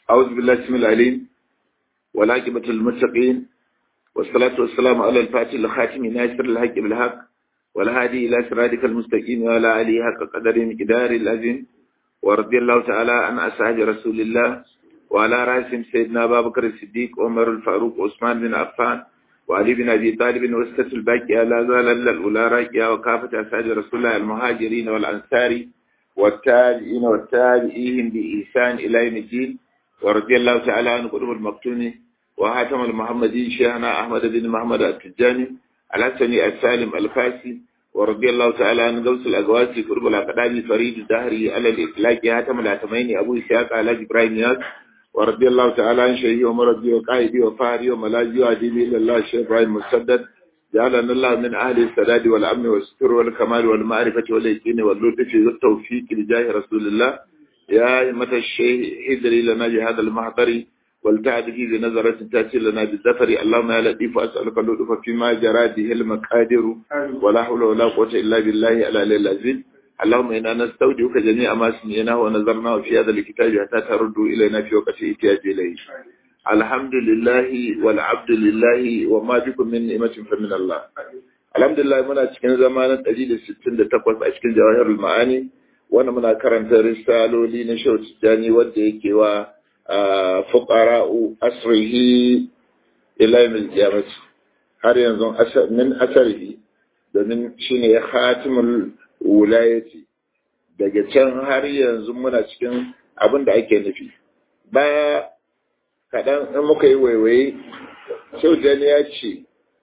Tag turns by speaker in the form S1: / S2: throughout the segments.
S1: أعوذ بالله السميع العليم والعاقبة للمتقين والصلاة والسلام على الفاتح الخاتم ناصر الحق بالحق والهادي إلى صراطك المستقيم وعلى آله حق قدر مقدار العظيم ورضي الله تعالى عن أصحاب رسول الله وعلى رأسهم سيدنا أبا بكر الصديق عمر الفاروق عثمان بن عفان وعلي بن أبي طالب وسكة الباقية لا زال الأولى راكية وكافة أصحاب رسول الله المهاجرين والأنصار والتابعين والتابعين بإحسان إلى يوم الدين ورضي الله تعالى عن قلوب المقتون وهاتم المحمدي شيخنا أحمد بن محمد التجاني الحسني السالم الفاسي ورضي الله تعالى عن غوث الأقواسي قرب الأقدام فريد الدهري على الإطلاق هاتم الأتمين أبو إسحاق على إبراهيم ياس ورضي الله تعالى عن شيخي ومرضي وقائدي وفاري وملاجي وعديبي إلى الله الشيخ إبراهيم مسدد جعلنا الله من أهل السداد والأمن والستر والكمال والمعرفة واليقين واللطف والتوفيق لجاه رسول الله يا أئمة الشيخ ادري لنا بهذا المحضر والتعد فيه بنظرة تأتي لنا بالزفر اللهم يا لطيف أسألك اللطف فيما جرى به المقادر ولا حول ولا قوة إلا بالله على العزيز اللهم إنا نستودعك جميع ما سمعناه ونظرناه في هذا الكتاب حتى ترد إلينا في وقت احتياج إليه الحمد لله والعبد لله وما بكم من نعمة فمن الله الحمد لله muna cikin zamanin 168 a cikin jawahirul ma'ani wanda muna karanta risaloli na Shehu Tijjani wanda yake wa fuqara'u asrihi ila yawmil qiyamah har yanzu min asarihi domin shine ya khatimul wulayati daga can har yanzu muna cikin abin da ake nufi baya kaɗan in muka yi waiwaye shaujani ya ce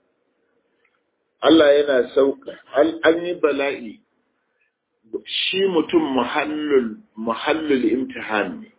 S1: Allah yana sauka an yi bala'i shi mutum muhallul imtihan ne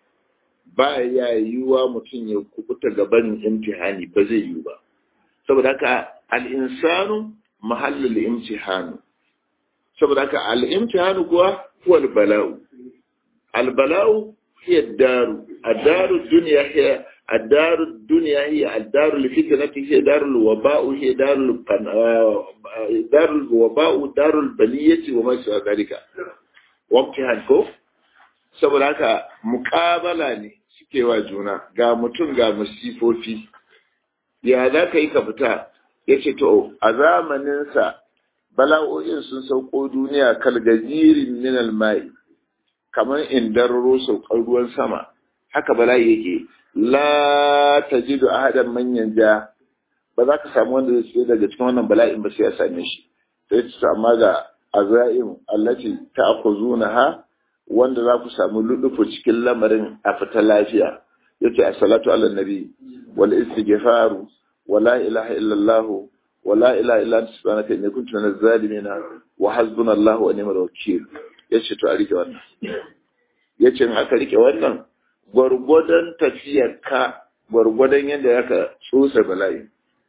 S1: ba ya yiwuwa mutum ya kubuta gaban imtihani ba zai yiwu ba saboda haka al'insanu muhallul imtihanu saboda haka al'imtihanu kuwa huwa bala'u al-bala'u هي الدار الدار الدنيا هي الدار الدنيا هي الدار الفتنة هي دار الوباء هي دار القن... دار الوباء دار البلية وما سوى ذلك وامتحان ko saboda haka muƙabala ne suke wa juna ga mutum ga masifofi ya za ka yi ka fita ya ce to a zamaninsa bala'o'in sun sauko duniya kalgazirin minal mai kamar indararo saukar ruwan sama haka bala'i yake la tajidu ahadan manyan ja ba za ka samu wanda zai daga cikin wannan bala'in ba sai ya same shi sai ta amma ga azaim allati ta'khuzunaha wanda za ku samu lulufu cikin lamarin a fita lafiya yace as-salatu ala nabi wal istighfaru wa la ilaha illa allah wa la ilaha illa anta subhanaka inni kuntu minaz zalimin wa hasbunallahu wa ni'mal wakeel ya ce to a rike wannan ya ce aka rike wannan gwargwadon tafiyarka gwargwadon yadda ya ka tsotsa bala'i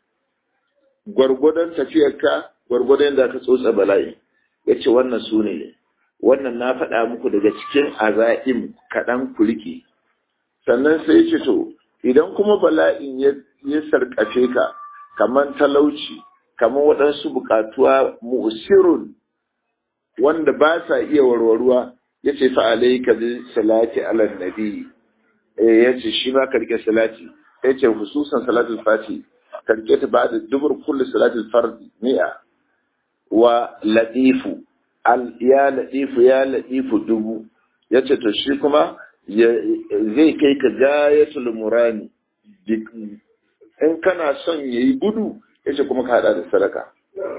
S1: gwargwadon tafiyarka gwargwadon yadda aka tsotsa bala'i ya ce wannan su ne wannan na faɗa muku daga cikin aza'im kaɗan ku rike sannan sai ya ce to idan kuma bala'in ya sarƙafe ka kamar talauci kamar waɗansu buƙatuwa mu'sirun wanda ba sa iya warwaruwa ya ce fa alaika bi salati ala nabi eh ya ce shi ma karke salati ya ce hususan salatul fati karke ta ba da dubur kulli salatul fardi mi'a wa latifu al ya latifu ya latifu dubu ya ce to shi kuma zai kai ka gayatul murani in kana son yayi gudu ya ce kuma ka hada da sadaka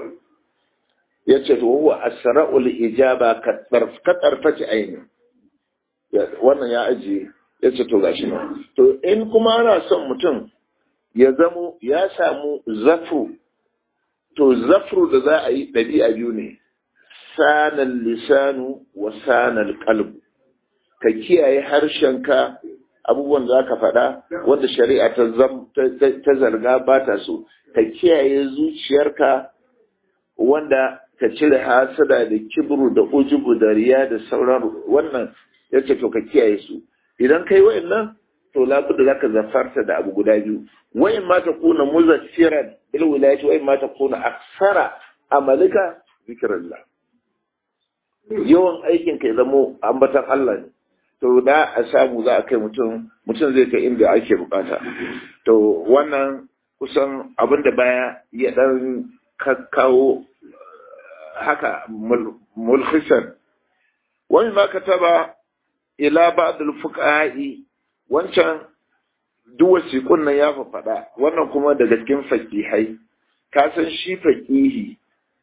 S1: ya ce to huwa asra'ul ijaba ka tsarfaci aini wannan ya ajiye ya ce to gashi nan to in kuma ana son mutum ya zamo ya samu zafru to zafru da za a yi ɗabi'a biyu ne sanan lisanu wa sanan qalbu ka kiyaye harshenka abubuwan da aka faɗa wanda shari'a ta zarga ba ta so ka kiyaye zuciyarka wanda ka cire hasada da kibru da ujubu da riya da sauran wannan ya ce to ka kiyaye su idan kai wa'annan to labuda zaka zafarta da abu guda biyu wa'in ma ta kuna muzaffiran bil wilayati wa'in ma ta kuna aksara amalika zikrullah yawan aikin ka ya zamo ambatan Allah ne to da a samu za a kai mutum mutum zai kai inda ake bukata to wannan kusan abin da baya ya dan kawo haka mulhisan wani ma kataba ila ba'dul fuqa'i wancan duk wasiƙun nan ya faɗa wannan kuma daga cikin faƙihai ka san shi faƙihi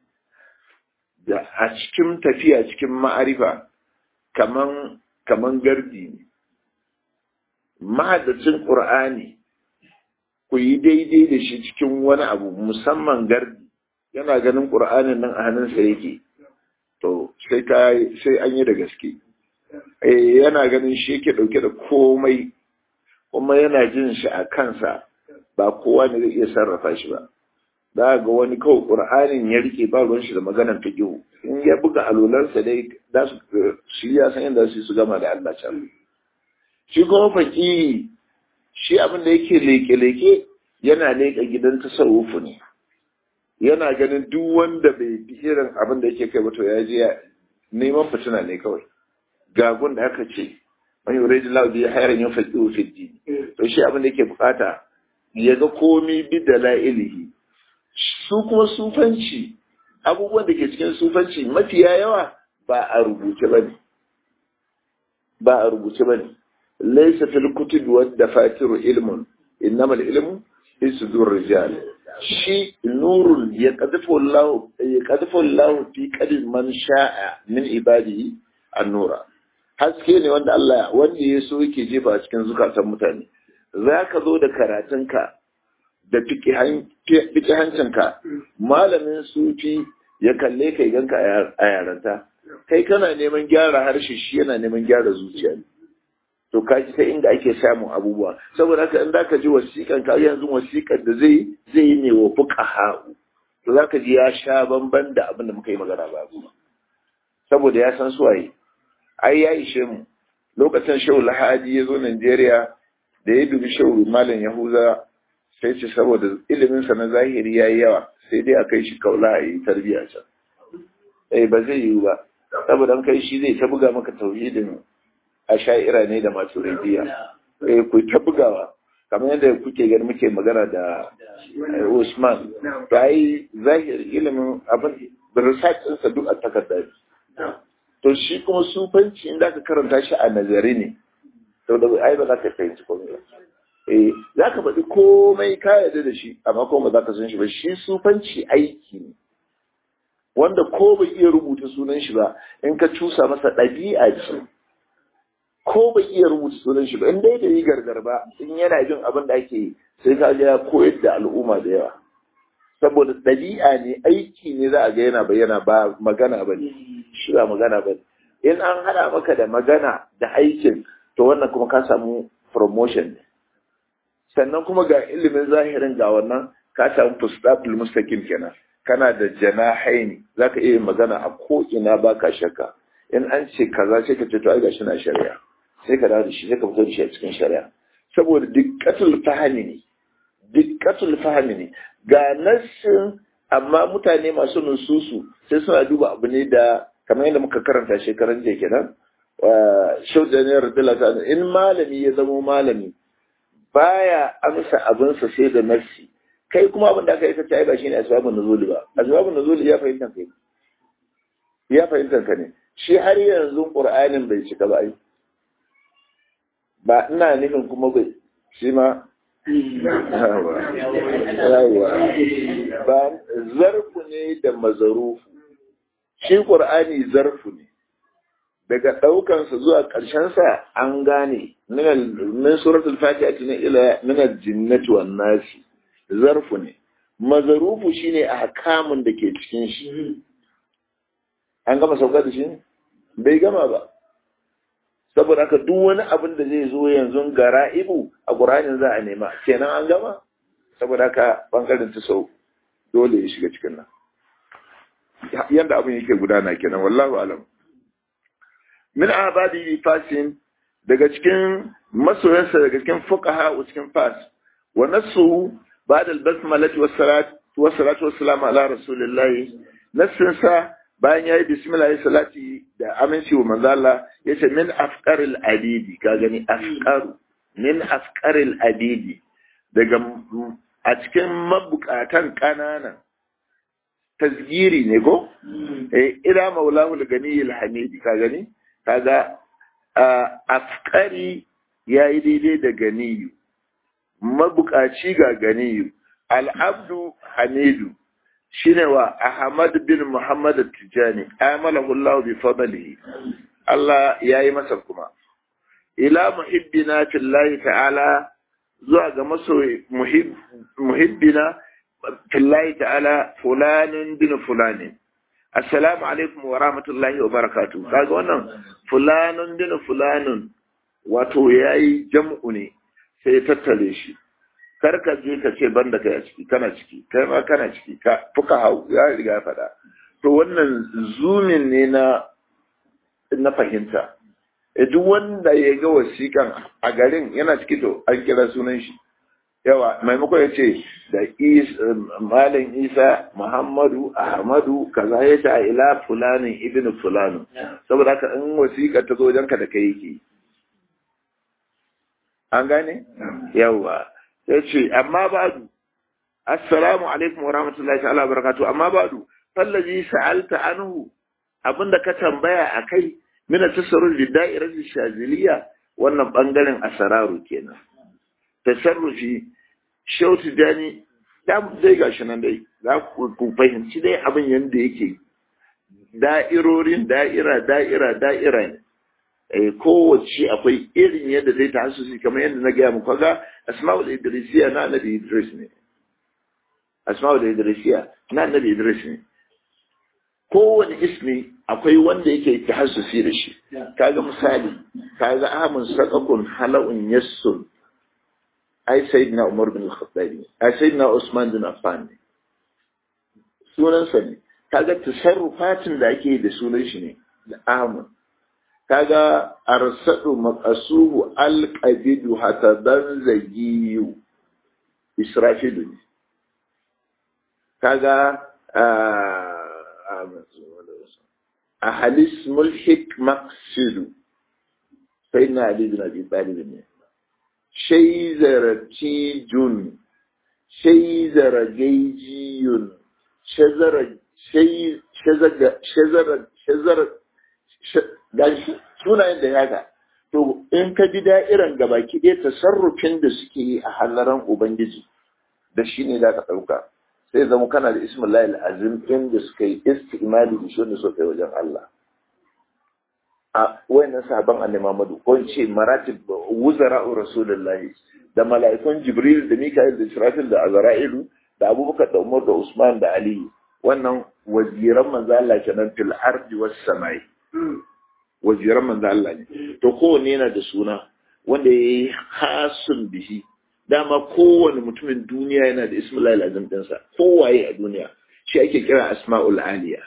S1: da a cikin tafiya cikin ma'arifa kaman kaman gardi ne mahaddacin ƙur'ani ku yi daidai da shi cikin wani abu musamman gardi yana ganin ƙur'anin nan a hannunsa yake to sai ka sai an yi da gaske eh yana ganin shi yake ɗauke da komai kuma yana jin shi a kansa ba kowa ne zai iya sarrafa shi ba za ga wani kawai ƙur'anin ya rike ba ruwan shi da maganar fiqhu in ya buga alolarsa dai za su shi ya san yadda su su gama da Allah can shi kuma faƙi shi abin da yake leke-leke yana leƙa gidan tasawufu ne yana ganin duk wanda bai bi irin abin da yake kai ba to ya je neman fitina ne kawai gagun da aka ce man yuridu lahu bi khairin yufaqihu fi din to shi abin da yake bukata ya ga komai bi dalailihi su kuma sufanci abubuwan da ke cikin sufanci mafiya yawa ba a rubuce bane ba a rubuce bane laysa fil kutub wad dafatiru ilmun innama al ilmu fi sudur rijal shi nurun ya qadfu Allah ya qadfu Allah fi qalbi man sha'a min ibadihi an-nura haske ne wanda Allah wanda ya so yake jefa a cikin zukatan mutane za ka zo da karatunka da hancinka malamin sufi ya kalle ka ganka a yaranta kai kana neman gyara harshe shi yana neman gyara zuciya to ka ji ta inda ake samun abubuwa saboda haka in zaka ji wasiƙan ka yanzu wasiƙan da zai zai yi ne wa fuqaha to zaka ji ya sha bamban da abin da muka yi magana ba saboda ya san suwaye ai ya ishe mu lokacin shehu lahadi ya zo Najeriya da ya dubi shehu malam yahuza sai ce saboda iliminsa na zahiri ya yi yawa sai dai a kai shi kaula a yi tarbiyya can eh ba zai yiwu ba saboda an kai shi zai ta buga maka tauhidin a sha'ira ne da masu rediya eh ku ta bugawa kamar yadda kuke gani muke magana da Usman to ai zahiri ilimin abin da research ɗinsa duk a takarda to shi kuma sufanci inda ka karanta shi a nazari ne to da ai ba za ka fahimci komai ba eh za ka faɗi komai ka yarda da shi amma kuma ba za ka san shi ba shi sufanci aiki ne wanda ko bai iya rubuta sunan shi ba in ka cusa masa ɗabi'a ce ko bai iya rubuta sunan shi ba in dai da yi gargar ba in yana jin abin da ake yi sai ka ga ya koyar da al'umma da yawa saboda ɗabi'a ne aiki ne za a ga yana bayyana ba magana ba ne shi ba magana ba in an haɗa maka da magana da aikin to wannan kuma ka samu promotion ne sannan kuma ga ilimin zahirin ga wannan ka samu fustatul mustaqim kenan kana da janahaini zaka iya magana a ko ina baka shakka in an ce kaza sai ka ce to ai gashi na shari'a sai ka dawo da shi sai ka fito da shi a cikin shari'a saboda dikkatul fahimi ne dikkatul fahimi ne ga nassin amma mutane masu nususu sai suna duba abu ne da kamar yadda muka karanta shekaran jiya kenan shaudaniyar dalata in malami ya zamo malami baya amsa abinsa sai da nassi kai kuma abin da aka yi ta ba shine asbabun nuzuli ba asbabun nuzuli ya fahimta kai ya fahimta ka ne shi har yanzu qur'anin bai cika ba ai ba ina nufin kuma bai shi ma yawa ba zarfu ne da mazarufu shi qur'ani zarfu ne daga ɗaukansa zuwa ƙarshensa an gane min suratul fatiha ne ila min al-jinnati wan nasi zarfu ne mazarufu shine ahkamun da ke cikin shi an gama sauka da shi bai gama ba saboda haka duk wani abin da zai zo yanzu gara'ibu a ƙur'anin za a nema kenan an gama saboda haka bangaren ta sau dole ya shiga cikin nan yanda abin yake gudana kenan wallahu alam min abadi fasin daga cikin masoyansa daga cikin fuqaha cikin fas wa nasu ba'da al-basmalati was-salat was-salatu was-salam ala rasulillah nasin sa bayan yayi bismillah ya salati da aminci wa manzo Allah yace min afqaril abidi ka gani afqaru min afqaril abidi daga a cikin mabukatan kananan tasgiri ne ko eh ila maulahu al-ganiyil hamidi ka gani kaga afqari yayi daidai da ganiyu mabukaci ga ganiyu al-abdu hamidu shine wa Ahmad bin Muhammad Tijani amalahu Allah bi fadlihi Allah yayi masa kuma ila muhibbina fillahi ta'ala zuwa ga masoyi muhibbina fillahi ta'ala fulanin bin fulani assalamu alaikum wa rahmatullahi wa barakatuh kaga wannan fulanin bin fulanin wato yayi jam'u ne sai ya tattale shi kar ka je ka ce ban da kai a ciki kana ciki kai ma kana ciki ka fuka hau ya riga ya faɗa to wannan zumin ne na na fahimta e duk wanda ya ga wasiƙan a garin yana ciki to an kira sunan shi yawa maimako ya ce da malam isa muhammadu ahmadu kaza ya ta ila fulanin ibn fulanin saboda haka in wasiƙa ta zo wajenka da kai yake an gane yawa ya ce amma badu assalamu alaikum wa rahmatullahi ta'ala wa barakatuh amma badu fallazi sa'alta anhu abinda ka tambaya akai min tasarruf bi da'irati shaziliya wannan bangaren asararu kenan tasarrufi shautu dani da dai gashi nan dai za ku fahimci dai abin yanda yake da'irorin da'ira da'ira da'ira ne kowace akwai irin yadda zai ta hasusi kamar yadda na gaya muku ga asma'ul idrisiya na annabi idris ne asma'ul idrisiya na annabi idris ne kowane ismi akwai wanda yake ta hasusi da shi kaga misali kaga amun sakakun hala'un yassun ai sayyidina umar bin al-khattabi ai sayyidina usman bin affan ne sunansa ne kaga tasarrufatin da ake da sunan shi ne da amun kaga arsadu maqasuhu alqabidu hatta dan zagiyu israfilu ne kaga a halis mulhik maqsidu sai na ali bin abi talib ne shayzaratijun shayzaragayjiyun shazara shay shazara shazara shazara gashi sunayen da yaga to in ka bi da'iran gabaki ɗaya tasarrufin da suke yi a halaran ubangiji da shi ne za ka ɗauka sai zama kana da ismullahi azim ɗin da suka yi istimali da shi wanda suka yi wajen Allah a wayannan sahaban annabi Muhammadu ko ce maratib wuzara'u rasulullahi da mala'ikun jibril da mika'il da israfil da azra'ilu da abubakar da umar da usman da ali wannan waziran manzo Allah kenan fil ardi was samai waziran manzo Allah ne to kowanne yana da suna wanda yayi hasun bihi dama kowane mutumin duniya yana da ismullahi alazim dinsa kowaye a duniya shi ake kira asma'ul aliya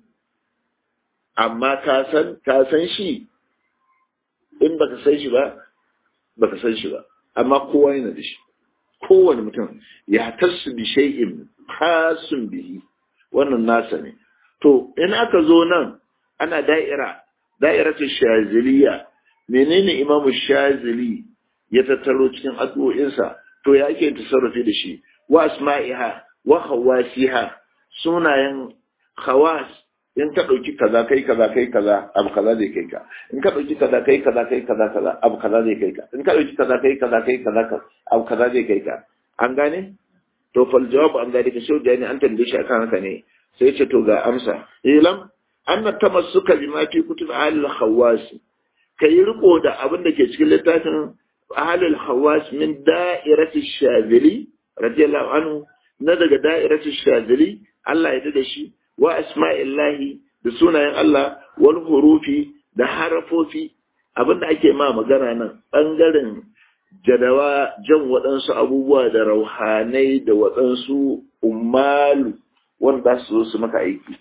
S1: amma ka san ka san shi in baka san shi ba baka san shi ba amma kowa yana da shi kowane mutum ya tasu bi shay'in hasun bihi wannan nasa ne to in aka zo nan ana da'ira da'iratul shaziliya menene imamu shazili ya tattaro cikin addu'o'insa to ya ake tasarrufi da shi wa asma'iha wa khawasiha sunayen khawas in ka ɗauki kaza kai kaza kai kaza abu kaza zai kai ka in ka ɗauki kaza kai kaza kai kaza kaza abu kaza zai kai ka in ka ɗauki kaza kai kaza kai kaza abu kaza zai kai ka an gane to fal jawab an zalika shi da ne an tambaye shi akan haka ne sai ce to ga amsa ilam anna tamassuka bima fi kutub al khawas kai riko da abin da ke cikin littafin ahlul khawas min da'irati shazili radiyallahu anhu na daga da'irati shazili Allah ya da shi wa asma'illahi da sunayen Allah wal hurufi da harafofi abinda ake ma magana nan ɓangaren jadawa jan waɗansu abubuwa da rauhanai da waɗansu umalu wanda su zo su maka aiki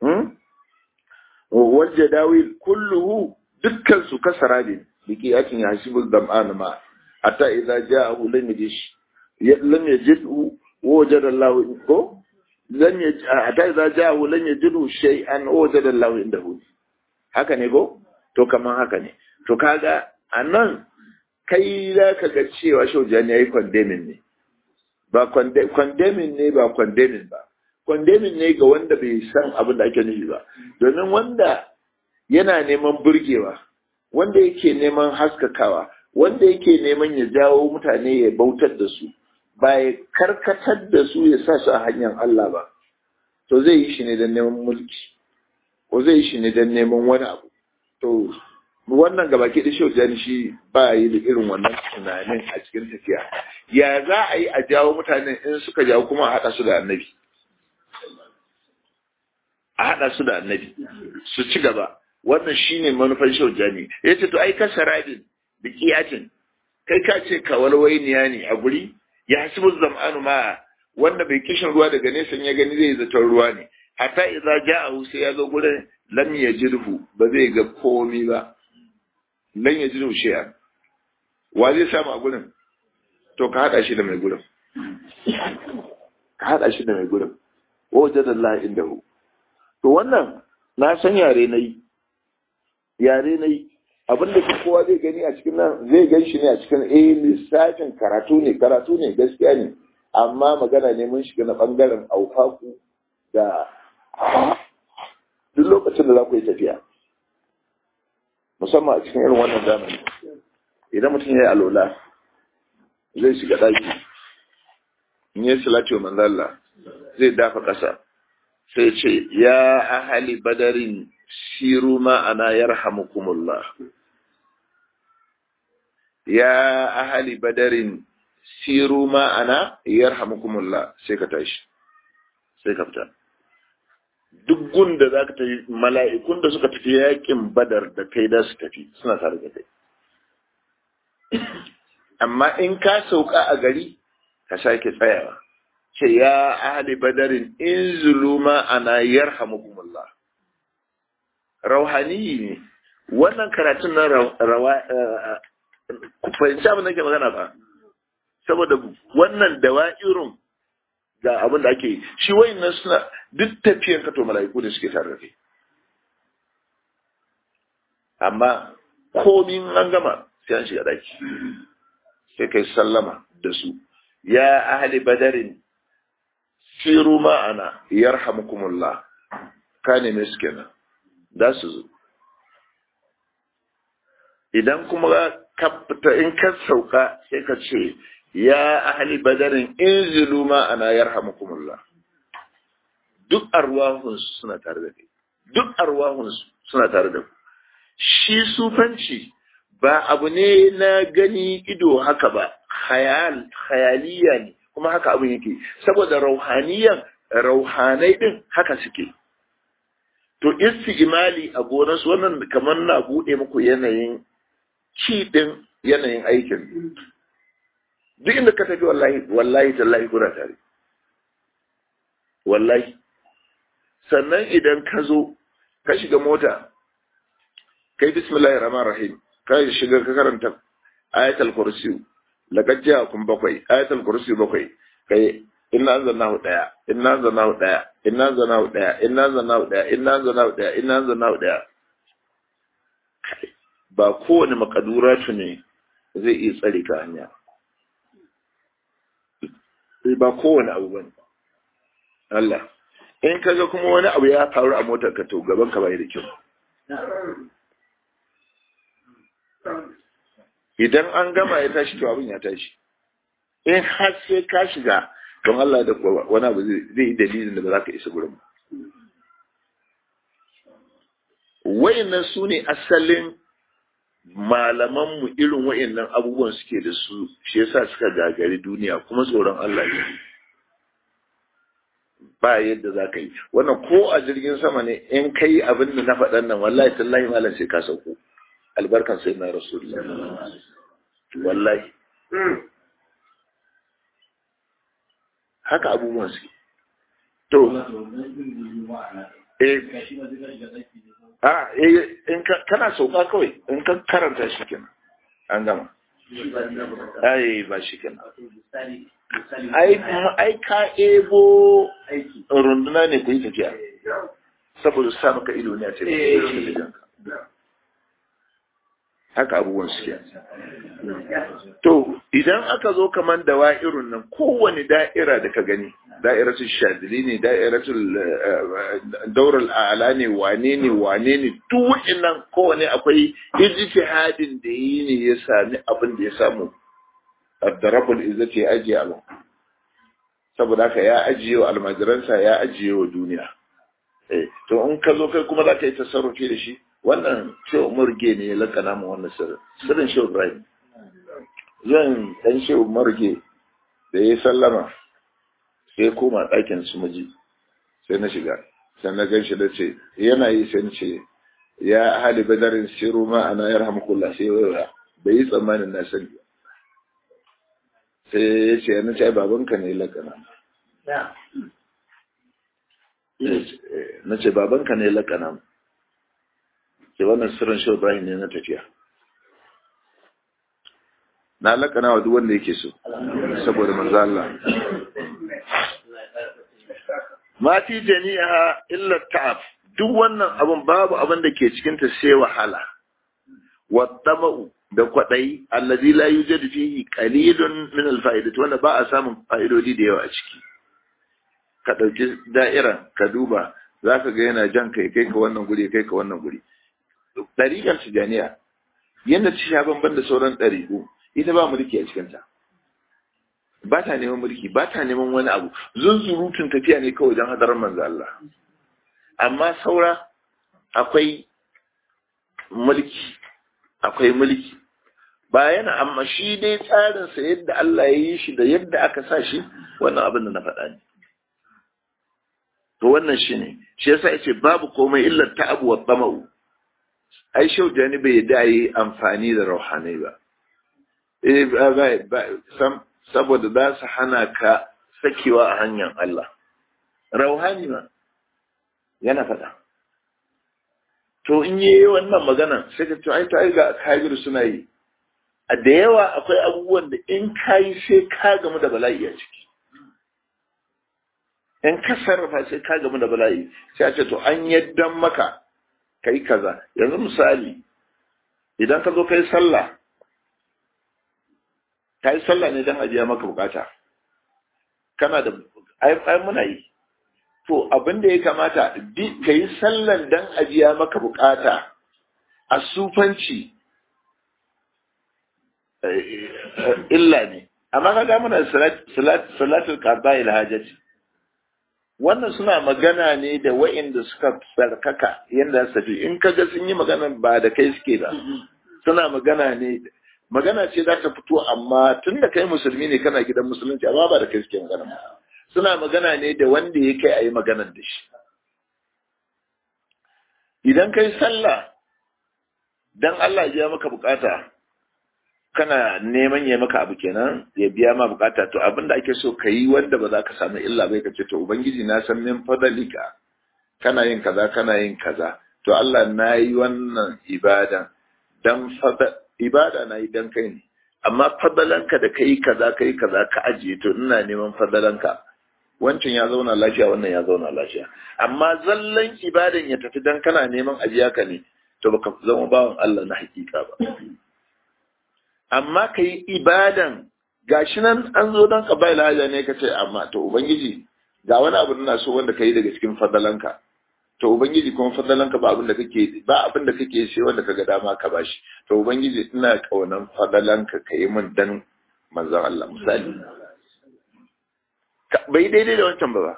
S1: wal jadawil kulluhu dukkan su kasara ne biki yakin ya hasibul dam'an ma hatta idza ja'ahu lam yajish lam yajidhu wajada Allah ko lan ya hatta idza ja'ahu lan yajidu shay'an wajada Allahu indahu haka ne go to kaman haka ne to kaga anan kai za ka ga cewa shaujani yayi condemning ne ba condemning ne ba condemning ba condemning ne ga wanda bai san abin da ake nufi ba domin wanda yana neman burgewa wanda yake neman haskakawa wanda yake neman ya jawo mutane ya bautar da su ba ya karkatar da su ya sa su a hanyar Allah ba to zai yi shi ne don neman mulki ko zai yi shi ne don neman wani abu to wannan gaba ke da shaujani shi ba yi da irin wannan tunanin a cikin tafiya ya za a yi a jawo mutane in suka jawo kuma a haɗa su da annabi a haɗa su da annabi su ci gaba wannan shine manufan shaujani ya ce to ai ka saradin da kiyatin kai ka ce kawalwainiya ne a guri ya hasibu zam'anu ma wanda bai kishin ruwa daga nesa ya gani zai zaton ruwa ne hatta idza ja'ahu sai ya zo gurin lam yajidhu ba zai ga komi ba lan yajidhu shay'an wa zai samu a gurin to ka hada shi da mai gurin ka hada shi da mai gurin wajadallahi indahu to wannan na san yare nayi yare nayi abin da kowa zai gani a cikin nan zai gan shi ne a cikin eh lissafin karatu ne karatu ne gaskiya ne amma magana ne mun shiga na bangaren aufaku da duk lokacin da za ku yi tafiya musamman a cikin irin wannan zamani idan mutum ya yi alola zai shiga ɗaki in yi salati wa manzalla zai dafa ƙasa sai ce ya ahali badarin siru ma'ana yarhamukumullah ya ahali badarin siru ma'ana yarhamukumullah sai ka tashi sai ka fita duk gunda za ka tafi mala'ikun da suka tafi yakin badar da kai da su tafi suna tare da kai amma in ka sauka a gari ka sake tsayawa ce ya ahli badarin in zuluma ana yarhamukumullah rauhani ne wannan karatun na rawa ku fahimci abin da ke magana ba saboda wannan dawa'irun ga abin da ake yi shi wayannan suna duk tafiyar ka to mala'iku ne suke tare da kai amma komin an gama sai an shiga daki sai kai sallama da su ya ahli badarin siru ma'ana yarhamukumullah ka neme su kenan za su zo idan kuma ka fita in ka sauka sai ka ce ya ahli badarin inzilu ma'ana yarhamukumullah duk arwahunsu suna tare da kai duk arwahunsu suna tare da ku shi sufanci ba abu ne na gani ido haka ba khayal khayaliya ne kuma haka abin yake saboda rauhaniyan rauhanai din haka suke to imali a gonarsu wannan kamar na bude muku yanayin ci din yanayin aikin duk inda ka tafi wallahi wallahi tallahi kuna tare wallahi sannan idan ka zo ka shiga mota kai bismillahir rahmanir rahim ka shiga ka karanta ayatul kursi laqad ja'akum bakwai ayatul kursi bakwai kai inna anzalnahu daya inna anzalnahu daya inna anzalnahu daya inna anzalnahu daya inna anzalnahu daya inna anzalnahu daya ba kowane makaduratu ne zai iya tsare ka hanya ba kowane abu bane Allah in kaga kuma wani abu ya faru a motar ka to gaban ka bai da kyau idan an gama ya tashi to abin ya tashi in har sai ka shiga don Allah da wani abu zai yi dalilin da ba za ka isa gurin wayannan su ne asalin malamanmu irin wayannan abubuwan suke da su shi yasa suka gagari duniya kuma tsoron Allah ne ba yadda za ka yi wannan ko a jirgin sama ne in kai abin da na faɗan nan wallahi tallahi malam sai ka sauko albarkan sai na rasulullah wallahi haka abubuwan su to eh a eh in kana sauka kawai in ka karanta shi kenan an gama ai ba shi kenan ai ka ebo runduna ne ku yi tafiya saboda sa maka ido ne a cikin haka abubuwan suke to idan aka zo kaman da wa'irun nan kowane da'ira da ka gani da'iratul shadili ne da'iratul daural a'la ne wane ne wane ne duk wa'annan kowane akwai ijtihadin da yi ne ya sami abin da ya samu addarabul izzati ya ajiye abu saboda haka ya ajiye wa almajiransa ya ajiye wa duniya to in ka zo kai kuma za ka yi tasarrufi da shi wannan shehu murge ne ya lakana mu wannan sirrin sirrin shehu ibrahim zan dan shehu murge da ya sallama sai ya koma ɗakin su miji sai na shiga sai na gan shi da ce yana yi sai na ce ya hali badarin siru ma ana yar hamkulla sai ya bai yi tsammanin na sani sai ya ce na ce babanka ne lakana na ce babanka ne lakana sai wannan sirrin shi Ibrahim ne na tafiya na lakana wa duk wanda yake so saboda manzo Allah ma fi jami'a illa ta'ab duk wannan abun babu abin da ke cikin ta sai wahala wa tamau da kwadai allazi la yujadu fihi qalilun min al-fa'idat wanda ba a samun fa'idodi da yawa a ciki ka dauki da'ira ka duba zaka ga yana jan kai kai ka wannan guri kai ka wannan guri ɗariƙar tijaniya yadda ta sha bamban da sauran ɗariƙu ita ba mulki a cikinta ba ta neman mulki ba ta neman wani abu zunzurutun tafiya ne kawai don hadarar manzo Allah amma saura akwai mulki akwai mulki ba yana amma shi dai tsarinsa yadda Allah ya yi shi da yadda aka sa shi wannan abin da na faɗa ne to wannan shi ne shi yasa yace babu komai illar ta'abu wa tsama'u ai shau jani bai da yi amfani da rauhanai ba saboda za su hana ka sakewa a hanyar Allah rauhani ma yana faɗa to in yi wannan magana sai ka to ai ta ga kabiru suna yi a da yawa akwai abubuwan da in ka yi sai ka gamu da bala'i a ciki in ka sarrafa sai ka gamu da bala'i sai a ce to an yaddan maka kai kaza yanzu misali idan ka zo kai sallah ka yi sallah ne don ajiya maka bukata kana da ai muna yi to abin da ya kamata ka yi sallan don ajiya maka bukata a sufanci illa ne amma ka ga muna salatul qada ila hajati wannan suna magana ne da wa'inda suka tsarkaka yadda su tafi in kaga sun yi magana ba da kai suke ba suna magana ne magana ce za ta fito amma tun da kai musulmi ne kana gidan musulunci amma ba da kai suke magana suna magana ne da wanda ya kai a yi maganar da shi idan kai sallah dan Allah ya maka bukata kana neman ya maka abu kenan ya biya ma bukata to abin da ake so ka yi wanda ba za ka samu illa bai ka ce to ubangiji na san min fadalika kana yin kaza kana yin kaza to Allah na yi wannan ibada dan fada ibada na yi dan kai ne amma fadalanka da kai kaza kai kaza ka ajiye to ina neman fadalanka wancan ya zauna lafiya wannan ya zauna lafiya amma zallan ibadan ya tafi dan kana neman ajiya ka ne to baka zama bawan Allah na hakika ba amma ka yi ibadan gashi nan an zo don ka bai lahaja ne ka ce amma to ubangiji ga wani abu na so wanda ka yi daga cikin fadalanka to ubangiji kuma fadalanka ba abin da kake ba abin da kake sai wanda kaga dama ka bashi to ubangiji ina kaunan fadalanka ka yi min dan manzon Allah misali bai daidai da wancan ba ba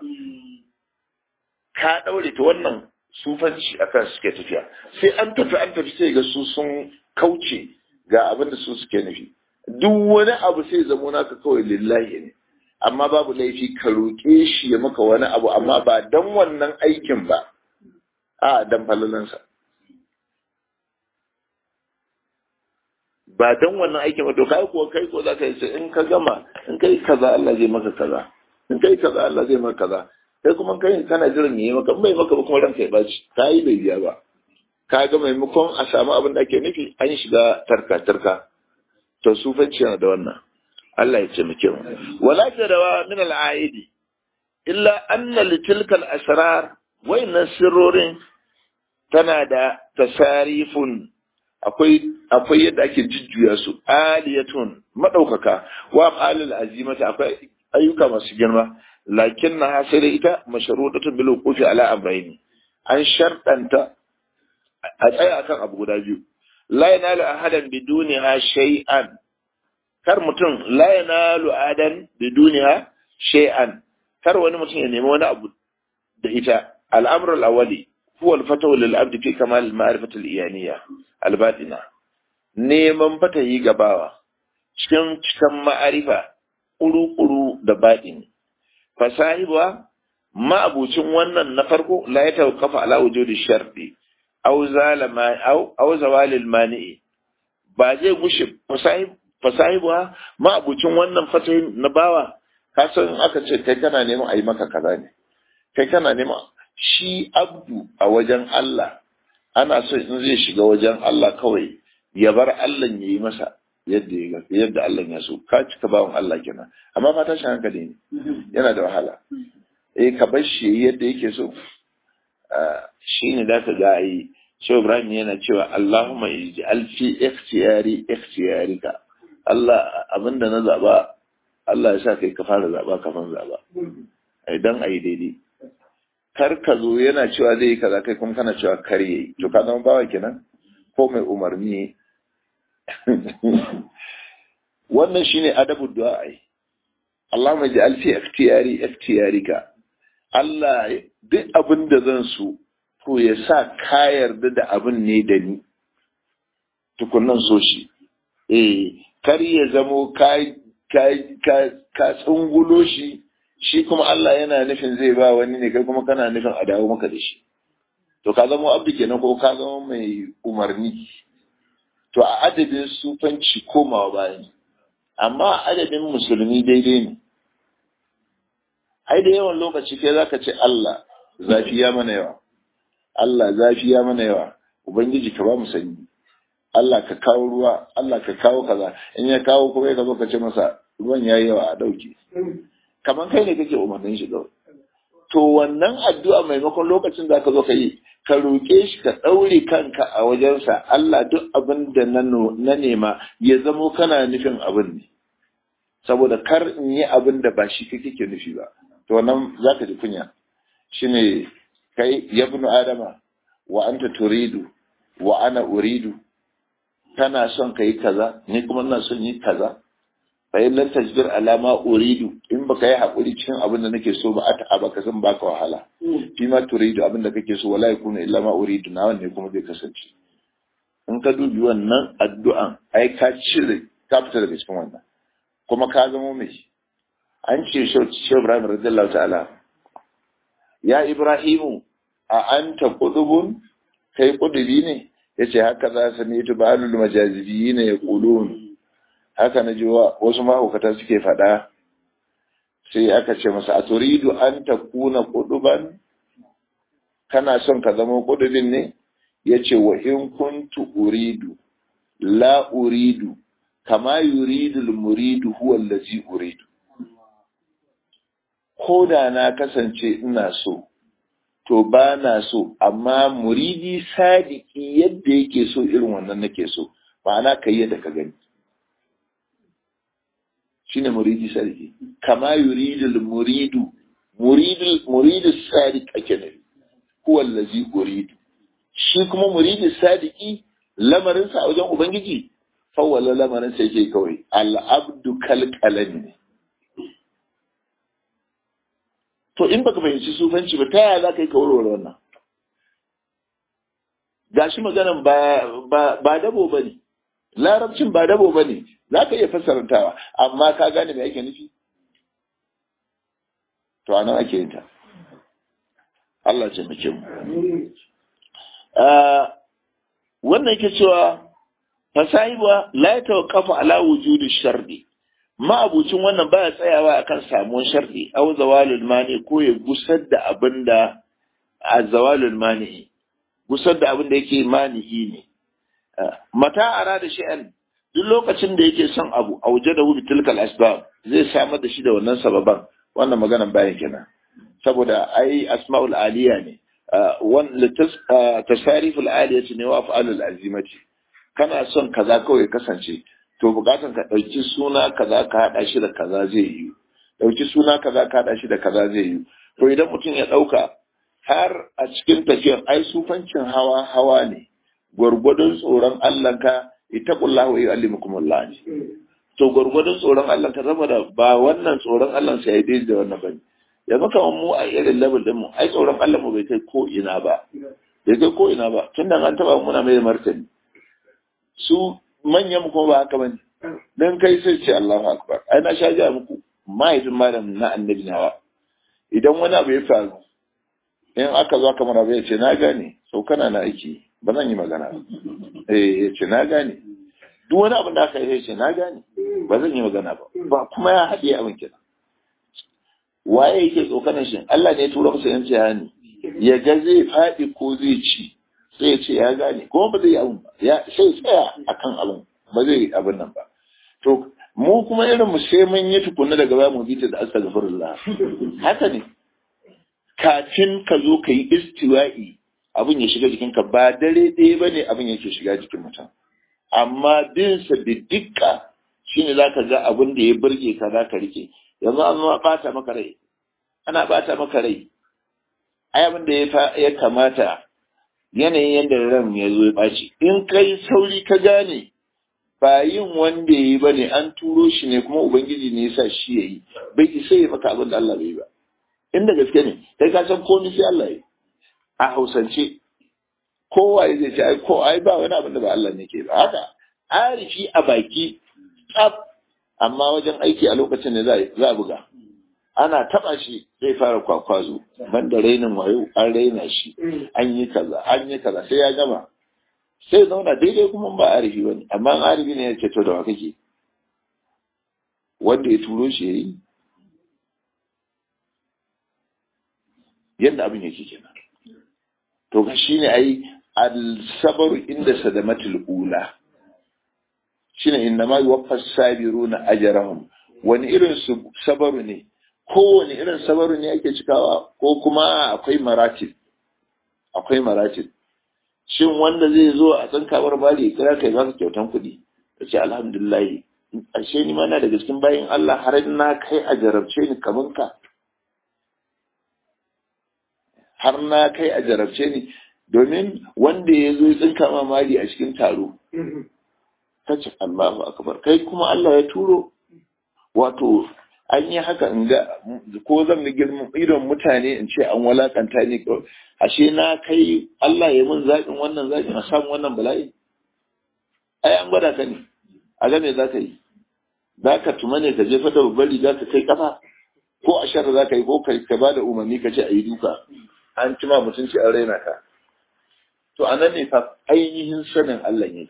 S1: ka daure to wannan sufanci akan suke tafiya sai an tafi an tafi sai ga su sun kauce ga abin da su suke nufi duk wani abu sai zamo naka kawai lillahi ne amma babu laifi ka roƙe shi ya maka wani abu amma ba dan wannan aikin ba a dan falalansa ba dan wannan aikin ba to kai kuwa kai ko za ka yi in ka gama in kai kaza Allah zai maka kaza in kai kaza Allah zai maka kaza kai kuma kai kana jiran yayi maka bai maka ba kuma ranka ya baci kai bai biya ba ka ga maimakon a samu abin da ake nufi an shiga tarka tarka to sufanci yana da wannan Allah ya ce muke wala jarawa min al-aidi illa anna litilka al-asrar wayannan sirrorin tana da tasarifun akwai akwai yadda ake jujjuya su aliyatun madaukaka wa alil azimata akwai ayyuka masu girma lakin na hasira ita mashrudatun bil wuqufi ala amrayni an shartanta a tsaya akan abu guda biyu la yanalu ahadan biduniha shay'an kar mutum la yanalu ahadan biduniha shay'an kar wani mutum ya nemi wani abu da ita al'amru al-awwali huwa al-fatawu lil abdi fi kamal al-ma'rifati al-iyaniyya al-batina neman fatayi gabawa cikin cikin ma'arifa kuru-kuru da baɗini fasahiba ma'abucin wannan na farko la ya tawqafa ala wujudi sharti aw zalama aw aw zawalil mani'i ba zai gushe fasahib fasahiba ma'abucin wannan fatahin na bawa ka san aka ce kai kana neman a yi maka kaza ne kai kana neman shi abdu a wajen Allah ana so in zai shiga wajen Allah kawai ya bar Allah ya yi masa yadda ya yadda Allah ya so ka cika bawan Allah kenan amma fa tashin hankali ne yana da wahala eh ka bar shi yadda yake so shi ne da ka ga ai Shehu Ibrahim yana cewa Allahumma ij'al fi ikhtiyari ikhtiyarika Allah abinda na zaba Allah ya sa kai ka fara zaba kafin zaba idan ayi daidai kar ka zo yana cewa zai yi kaza kai kuma kana cewa kar yayi to ka zama bawa kenan ko mai umarni wannan shine adabu du'a ai Allahumma ij'al fi ikhtiyari ikhtiyarika Allah duk abin da zan so to ya sa ka yarda da abin ne da ni tukunnan so shi eh kar ya zamo ka ka ka tsungulo shi shi kuma Allah yana nufin zai ba wani ne kai kuma kana nufin a dawo maka da shi to ka zama abdu kenan ko ka zama mai umarni to a adadin sufanci komawa bayan amma a adadin musulmi daidai ne ai da yawan lokaci kai zaka ce Allah zafi ya mana yawa Allah zafi ya mana yawa ubangiji ka ba mu sanyi Allah ka kawo ruwa Allah ka kawo kaza in ya kawo kuma ya zo ka ce masa ruwan yayi yawa a dauke kamar kai ne kake umarnin shi kawai to wannan addu'a maimakon lokacin da ka zo ka yi ka roƙe shi ka ɗaure kanka a wajensa Allah duk abin da na nema ya zamo kana nufin abin ne saboda kar in yi abin da ba shi kake nufi ba to wannan za ka ji kunya shine kai yabnu adama wa anta turidu wa ana uridu kana son ka yi kaza ni kuma ina son yi kaza fa in lan tajbir ala ma uridu in baka yi hakuri cikin abin da nake so ba ata baka san baka wahala fi ma turidu abin da kake so wala yakunu illa ma uridu na wanne kuma zai kasance in ka dubi wannan addu'an ai ka cire ka fita daga cikin wannan kuma ka zama mai an ce shi Ibrahim radiyallahu ta'ala ya Ibrahimu a anta qudubun kai kudubi ne yace haka za su ne tubalul majazibi ne yaqulun haka na ji wasu mahaukata suke faɗa sai aka ce masa a turidu an ta kuna kuduban kana son ka zama kudubin ne ya ce wa in kuntu uridu la uridu kama yuridu muridu huwa allazi uridu ko da na kasance ina so to ba na so amma muridi sadiki yadda yake so irin wannan nake so ma'ana kai yadda ka gani shine muridi sarki kama yuridu muridu muridu muridu sadiq ake ne huwa allazi uridu shi kuma muridi sadiki lamarin sa a wajen ubangiji fawwala lamarin sa yake kawai al abdu kal qalami to in baka fahimci sufanci ba ta yaya za ka yi kawarwar wannan gashi maganan ba ba dabo bane larabcin ba dabo ba ne za ka iya fassarantawa amma ka gane me ake nufi to anan ake yin ta Allah ce muke mu wannan yake cewa fasahiba la ya tawaqafa ala wujudi shardi ma'abucin wannan baya tsayawa akan samuwar shardi aw zawalul mani ko ya gusar da abinda a zawalul mani gusar da abinda yake manihi ne mata ara da shi'an duk lokacin da yake son abu a waje da hudu tilkal asbab zai samar da shi da wannan sababan wannan maganan bayan kenan saboda ai asma'ul aliya ne wannan tasariful aliya ne wa af'alul azimati kana son kaza kawai kasance to bukatan ka dauki suna kaza ka hada shi da kaza zai yi dauki suna kaza ka hada shi da kaza zai yi to idan mutum ya dauka har a cikin tafiyar ai sufancin hawa hawa ne gwargwadon tsoron Allah ka ittaqullahu wa yu'allimukumullah ne to gwargwadon tsoron Allah ka zama da ba wannan tsoron Allah sai ya daidai da wannan bane yanzu kamar mu a irin level din mu ai tsoron Allah mu bai kai ko ina ba bai kai ko ina ba tun da an taba muna mai martani su manyan mu kuma ba haka bane dan kai sai ce Allahu akbar ai na sha ga muku mahaifin malam na annabi nawa idan wani abu ya faru in aka zo aka mara ya ce na gane sau kana na aiki ba zan yi magana eh ya ce na gane duk wani abin da aka yi ya ce na gane ba zan yi magana ba ba kuma ya haɗe abin kenan waye yake tsokanin shi Allah ne ya tura masa yan bayani ya ga zai faɗi ko zai ci sai ya ce ya gane kuma ba zai yi abin ba ya sai tsaya akan abin ba zai yi abin nan ba to mu kuma irin mu sai mun yi tukunna daga baya mu bi ta da astaghfirullah haka ne kafin ka zo ka yi istiwa'i abin ya shiga jikinka ba dare ɗaya ba ne abin yake shiga jikin mutum amma bin sa da dukka shine zaka ga abin da ya burge ka za ka rike yanzu an zama bata maka rai ana bata maka rai ai abin da ya kamata yanayin yadda ran ya zo ya ɓaci in kai sauri ka gane ba yin wanda ya yi ba ne an turo shi ne kuma ubangiji ne ya sa shi ya yi bai isa ya maka abin da Allah bai yi ba inda gaske ne kai ka san komai sai Allah yi a hausance kowa zai ce ai ko ai ba wani abin da ba Allah ne ke ba haka arifi a baki tsaf amma wajen aiki a lokacin ne za a buga ana taba shi zai fara kwakwazo banda rainin wayo an raina shi an yi kaza an yi kaza sai ya gama sai zauna daidai kuma ba arifi bane amma arifi ne ya ce to da wa kake wanda ya turo shi yayi yadda abin yake kenan to ga shine ai al-sabru inda sadamatul ula shine innama yuwaffas sabiruna ajrahum wani irin su sabaru ne kowane irin sabaru ne ake cikawa ko kuma akwai maratib akwai maratib shin wanda zai zo a tsinkawar bali kira kai baka kyautan kuɗi ka ce alhamdulillah ashe ni mana daga cikin bayin Allah har na kai a jarabce ni kaman ka har na kai a jarabce ni domin wanda ya zo tsinka mamari a cikin taro ta ce Allahu akbar kai kuma Allah ya turo wato an yi haka in ga ko zan ga girman idon mutane in ce an walakanta ni ashe na kai Allah ya mun zaɓin wannan zaɓin a samu wannan bala'i ai an gwada ka ne a ga me za ka yi za ka tuma ne ka jefa da babbar riga ka kai kafa ko a shara za ka yi ko ka ba da umarni ka ce a yi duka an cima mutunci an raina ka to a nan ne fa ainihin sanin Allah ne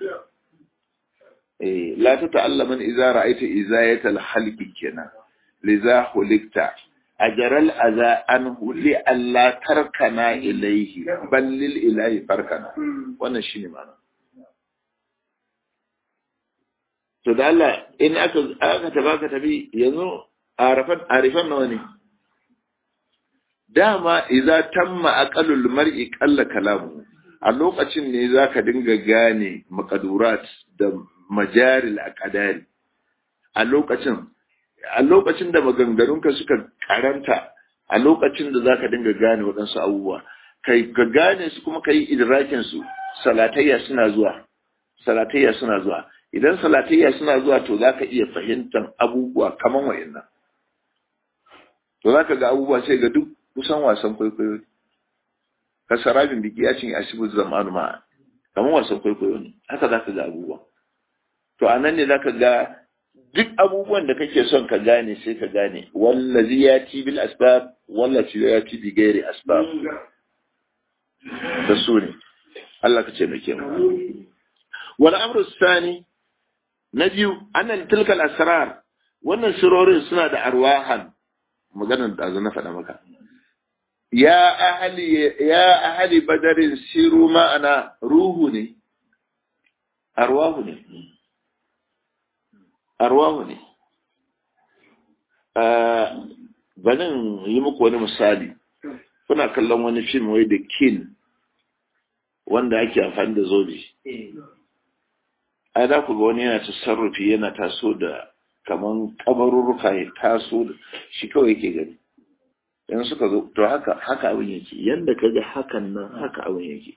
S1: eh la ta ta'allama idza ra'aita izayatal halqi kenan liza hulikta ajaral aza anhu li alla tarkana ilayhi bal lil ilahi farkana wannan shine ma'ana to da Allah in aka aka tabaka tabi yanzu arafan arifan nawa ne dama idza tamma aqalul mar'i qalla kalamu a lokacin ne zaka dinga gane maqadurat da majaril aqdari a lokacin a lokacin da maganganunka suka karanta a lokacin da zaka dinga gane waɗansu abubuwa kai ka gane su kuma kai idrakin su salatayya suna zuwa salatayya suna zuwa idan salatayya suna zuwa to zaka iya fahimtar abubuwa kaman wayannan to zaka ga abubuwa sai ga duk kusan wasan kwaikwayo ne ka sarabin biki ya cin asibu zamanu ma kaman wasan kwaikwayo ne haka zaka ga abubuwa to anan ne zaka ga duk abubuwan da kake son ka gane sai ka gane wallazi ya ci bil asbab wallazi ya ci bi gairi asbab da su ne Allah ka ce mai ke wal amru sani na biyu annal tilkal asrar wannan sirorin suna da arwahan maganar da na faɗa maka ya ahli ya ahli badarin siru ma'ana ruhu ne arwahu ne arwahu ne banin yi muku wani misali kuna kallon wani fim wai da kin wanda ake amfani da zobe ai za ku ga wani yana tasarrufi yana taso da kaman kabarurruka ya taso da shi kawai yake gani in suka zo to haka haka abin yake yanda ka ga hakan nan haka abin yake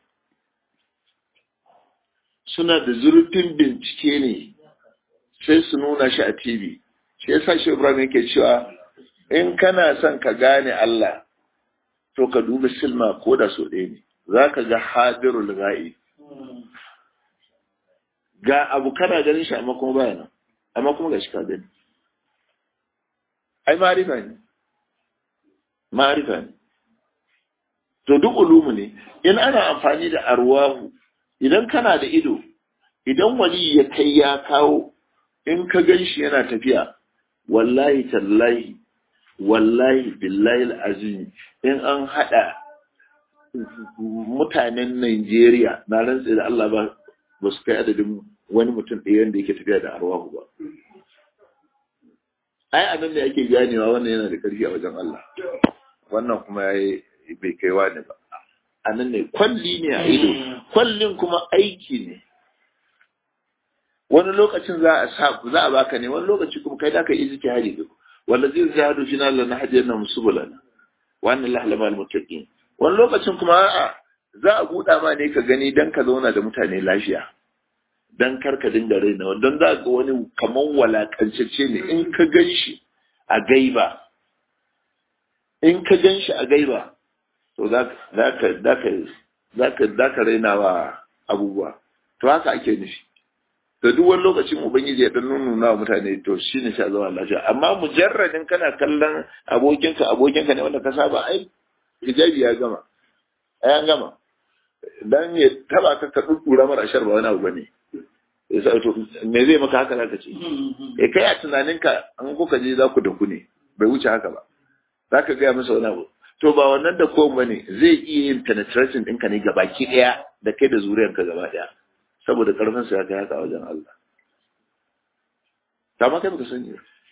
S1: suna da zurfin bincike ne sai su nuna shi a tv shi yasa shi ibrahim yake cewa in kana son ka gane Allah to ka duba silma ko da so ɗaya ne za ka ga hadirul ga'i ga abu kana ganin shi amma kuma baya nan amma kuma ga shi ka gani ai ma'arifa ne ma'arifa ne to duk ulumu ne in ana amfani da arwahu idan kana da ido idan wali ya kai ya kawo in ka gan shi yana tafiya wallahi tallahi wallahi billahi azimi in an hada mutanen Najeriya na rantse da Allah ba ba su kai adadin wani mutum ɗaya wanda yake tafiya da arwahu ba ai anan ne ake ganewa wannan yana da ƙarfi a wajen Allah wannan kuma yayi bai kai wani ba anan ne kwalli ne a ido kwallin kuma aiki ne wani lokacin za a sa za a baka ne wani lokaci kuma kai da ka yi ziki hari duk wanda zai zahadu fi na lana hadiyar na musubulana wannan lahlama al-muttaqin wani lokacin kuma a'a za a buɗa ma ne ka gani dan ka zauna da mutane lafiya dan kar ka dinga raina don za ga wani kaman walakancece ne in ka gan shi a gaiba in ka gan shi a gaiba to za ka raina wa abubuwa to haka ake nufi to duk wani lokacin ubangiji ya dan nuna wa mutane to shi ne sha zama lafiya amma mujarradin kana kallon abokinka abokinka ne wanda ka saba ai hijabi ya gama ai an gama dan ya taba ka ka dudura mara shar ba wani abu bane yasa to me zai maka haka zaka ce eh kai a tunaninka an kuka je za ku da ku ne bai wuce haka ba zaka ga masa wani abu to ba wannan da ko bane zai iya yin penetration ɗinka ne gabaki ɗaya da kai da zuriyarka gaba ɗaya saboda karfin sa ya kai haka wajen Allah ta ma kai baka sani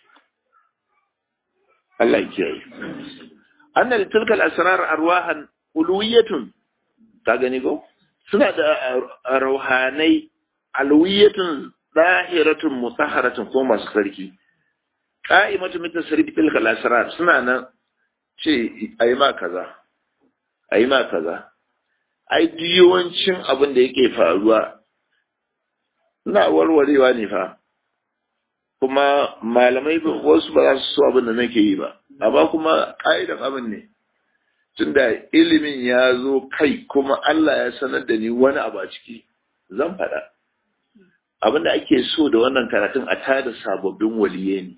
S1: Allah ya kiyaye anna li tilkal asrar arwahan uluwiyatun ka gani ko suna da rauhanai alwiyatun zahiratun mutahharatun ko masu sarki qa'imatu min tasrif tilkal asrar suna nan ce ayi ma kaza ayi ma kaza ai yawancin abin da yake faruwa ina warwarewa ne fa kuma malamai wasu ba za su so abin da nake yi ba amma kuma ƙa'idan abin ne tunda ilimin ya zo kai kuma Allah ya sanar da ni wani abu a ciki zan faɗa abin da ake so da wannan karatun a tada sababbin waliye ne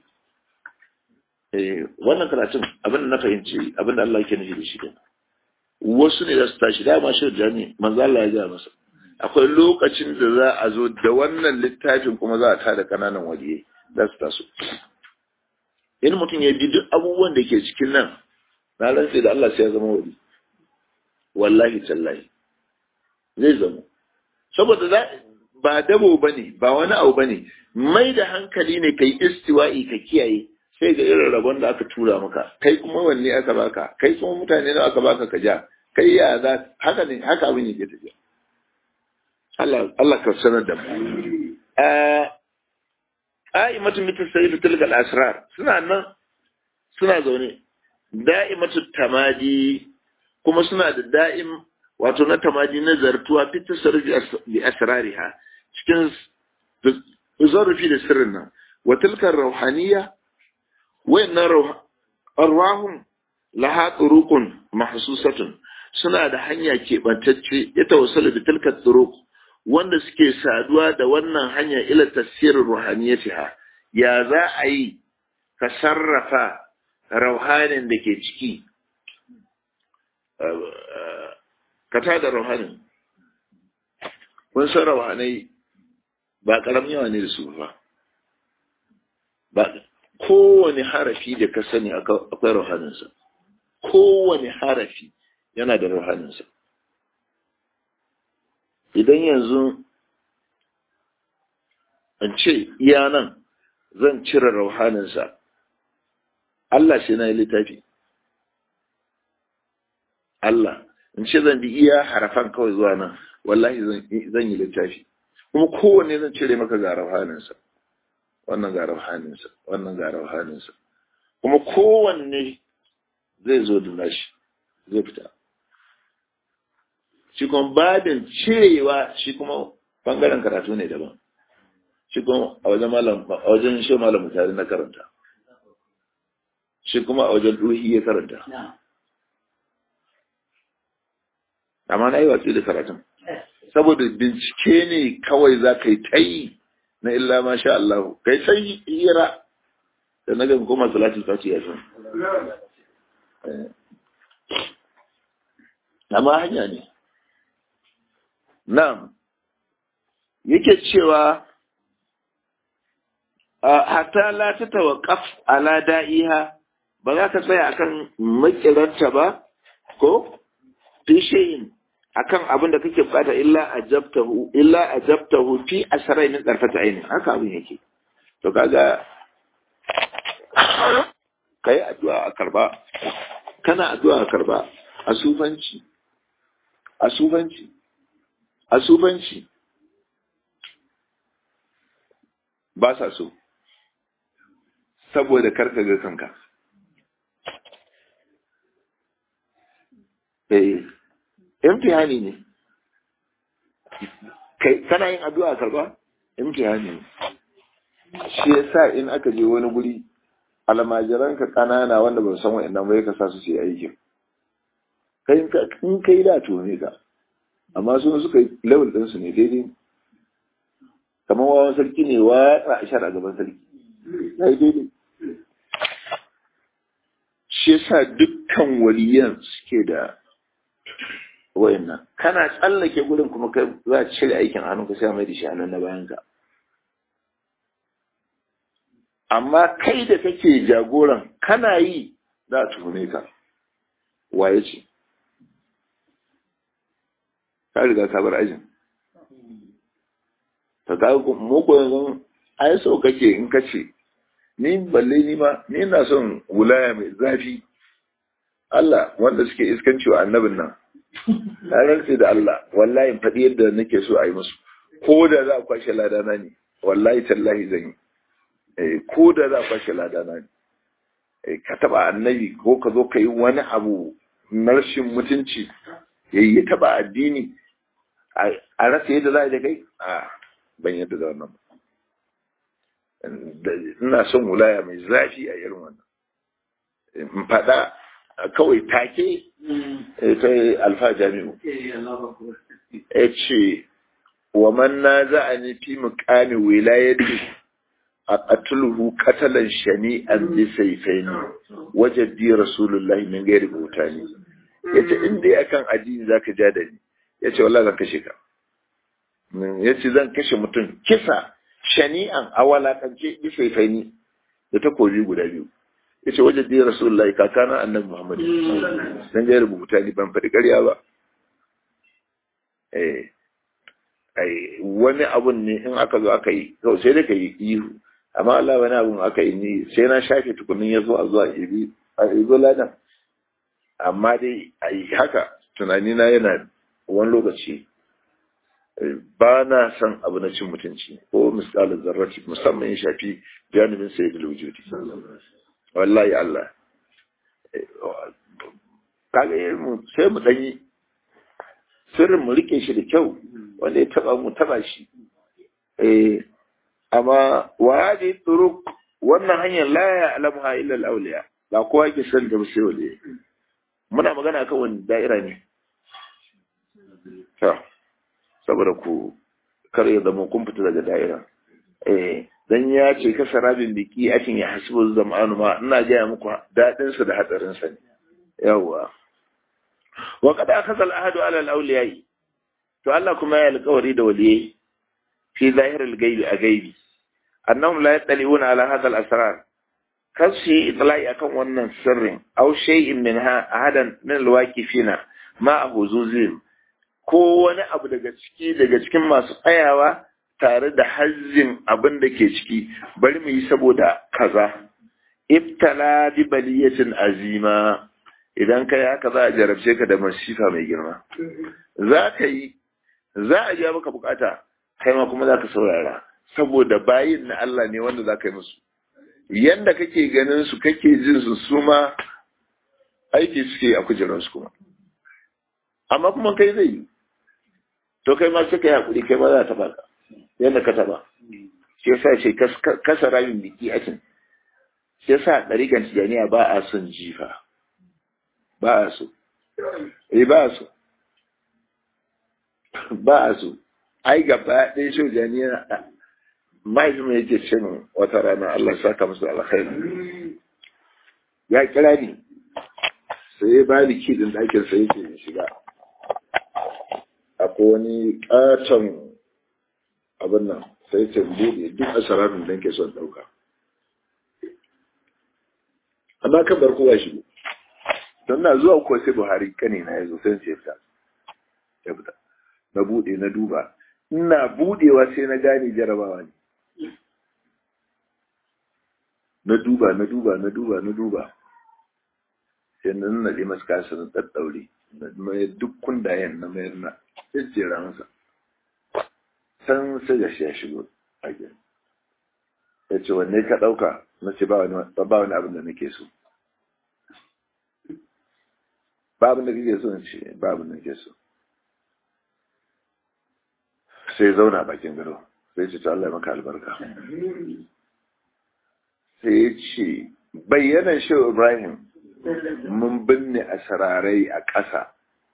S1: wannan karatun abin da na fahimci abin da Allah ke nufi da shi wasu ne za su tashi dama shi da ne manzo Allah ya gaya masa akwai lokacin da za a zo da wannan littafin kuma za a tada kananan waliye za su taso in mutum ya bi duk abubuwan da ke cikin nan na rantse da Allah sai ya zama wali wallahi tallahi zai zama saboda za ba dabo bane ba wani abu bane mai da hankali ne kai istiwa'i ka kiyaye sai ga irin rabon da aka tura maka kai kuma wanne aka baka kai kuma mutane da aka baka ka ja kai ya za haka ne haka abin yake tafiya Allah Allah ka sanar da mu eh qa'imatu mitasayyidu tilkal asrar suna nan suna zaune da'imatu tamadi kuma suna da da'im wato na tamadi na zartuwa fi tasarrufi bi asrariha cikin zarrufi da sirrin nan wa tilkar rauhaniyya wayannan arwahum laha turuqun mahsusatun suna da hanya keɓantacce ya tawassalu da tilkar turuq wanda suke saduwa da wannan hanya ila tasirin ruhaniyatiha ya za a yi ka sarrafa rauhanin da ke ciki ka tada rauhanin kun san rauhanai ba ƙaramin yawa ne da su ba ba kowane harafi da ka sani akwai rauhaninsa kowane harafi yana da rauhaninsa idan yanzu an ce iya nan zan cire rauhaninsa Allah shi na yi littafi Allah in ce zan bi iya harafan kawai zuwa nan wallahi zan yi littafi kuma kowanne zan cire maka ga rauhaninsa wannan ga rauhaninsa wannan ga rauhaninsa kuma kowanne zai zo da nashi zai fita shi kuma babin cirewa shi kuma bangaren karatu ne daban shi kuma a wajen malam a wajen shi malam mutare na karanta shi kuma a wajen duhi ya karanta amma na yi watsi da karatun saboda bincike ne kawai za ka yi ta yi na illa ma sha Allah kai sai hira da na ga kuma salatul fati ya san amma hanya ne na'am yake cewa hatta la ta tawaqqaf ala da'iha ba za ka tsaya akan makiranta ba ko fi shay'in akan abin da kake bukata illa ajabtahu illa ajabtahu fi asrai min darfata aini haka abin yake to kaga kai addu'a a karba kana addu'a a karba a sufanci a sufanci a sufanci ba sa so saboda karka ga kanka eh imtihani ne kai kana yin addu'a karba imtihani ne shi yasa in aka je wani guri almajiran ka kanana wanda ba san wa'annan bai ka sa su yi aikin kai in kai da to ne ka amma su suka yi level din su ne daidai kamar wawan sarki ne wa ashar a gaban sarki ya yi daidai shi yasa dukkan waliyan suke da wayannan kana tsallake gurin kuma kai za a cire aikin hannunka sai mai da shi hannun na bayan ka amma kai da kake jagoran kana yi za a tuhume ka waye ce ka riga ka bar ajin ta ka muku yanzu ai so kake in kace ni balle ni ma ni na son wulaya mai zafi Allah wanda suke iskanci wa annabin nan na rantse da Allah wallahi faɗi yadda nake so a yi musu ko da za a kwashe ladana ne wallahi tallahi zan yi eh ko da za a kwashe ladana ne eh ka taba annabi ko ka zo ka yi wani abu na rashin mutunci yayi ya taba addini a rasa yadda za a yi da kai a ban yadda da wannan ina son wulaya mai zafi a irin wannan in faɗa kawai take ta alfa jami'u ya ce wa man na za a nufi mukami wilayati a ƙatulhu katalan shani'an bi saifaini wajen di rasulullahi min gairi bauta ne ya ce in dai akan addini za ka ja da ni ya ce wallah zan kashe ka ya ce zan kashe mutum kisa shani'an a walakance bi saifaini da takobi guda biyu ya ce wajen da rasulullahi kakana annabi muhammad dan ga rubuta ni ban faɗi ƙarya ba eh ai wani abun ne in aka zo aka yi to sai da ka yi ihu amma Allah wani abun aka yi ni sai na shafe tukunin ya zo a zuwa ibi a ibo ladan amma dai ai haka tunani na yana wani lokaci ba na son abu na cin mutunci ko misalin zarrati musamman ya shafi janibin sayyidul wujudi wallahi Allah kaga mu sai mu danyi sirrin mu rike shi da kyau wanda ya taba mu taba shi eh amma wadi turuk wannan hanyar la ya alamha illa al-awliya ba kowa yake san da sai waliyi muna magana kan wani da'ira ne to saboda ku kar ya zama kun fita daga da'ira eh dan ya ce ka sarabin biki atin ya hasibu zamanu ma ina gaya muku dadin sa da hatsarin sa ne yawa wa qad akhadha al-ahdu ala al-awliya to Allah kuma ya alƙawari da waliyai fi zahir al-ghaibi a gaibi annahum la yattali'una ala hadha al-asrar kasi itlai akan wannan sirrin aw shay'in minha ahadan min al-waqifina ma huzuzin ko wani abu daga ciki daga cikin masu tsayawa tare da hazzin abin da ke ciki bari mu yi saboda kaza ibtala bi baliyatin azima idan kai haka za a jarabce ka da masifa mai girma za ka yi za a ja maka bukata kai ma kuma za ka saurara saboda bayin na Allah ne wanda za ka yi musu yanda kake ganin su kake jin su su ma aiki suke a kujeransu kuma amma kuma kai zai yi to kai ma suka yi hakuri kai ma za ta baka yadda ka taba shi yasa ce kasa ramin biki akin shi yasa ɗarikan tijaniya ba a son jifa ba a so eh ba a so ba a so ai gaba ɗaya shi tijaniya mahaifin yake cin wata rana Allah saka musu alkhairi ya kira ni sai ya ba ni kidin ɗakin sai yake shiga akwai wani ƙaton abin nan sai ce buɗe duk asararin da ke son ɗauka amma kan bar kowa shigo don na zuwa ko sai buhari kane na yazo sai ce fita ya fita na buɗe na duba ina buɗewa sai na gane jarabawa ne na duba na duba na duba na duba sai na nuna masu kasa na ɗaɗɗaure na mayar duk kundayen na mayar na jejjera masa san sai da shi ya shigo a gida ya ce wanne ka ɗauka na ce ba wani abin da nake so ba abin da kake so ce ba abin da nake so sai zauna bakin gado sai ce ta Allah maka albarka sai ya ce bayyanan shi Ibrahim mun binne a sararai a ƙasa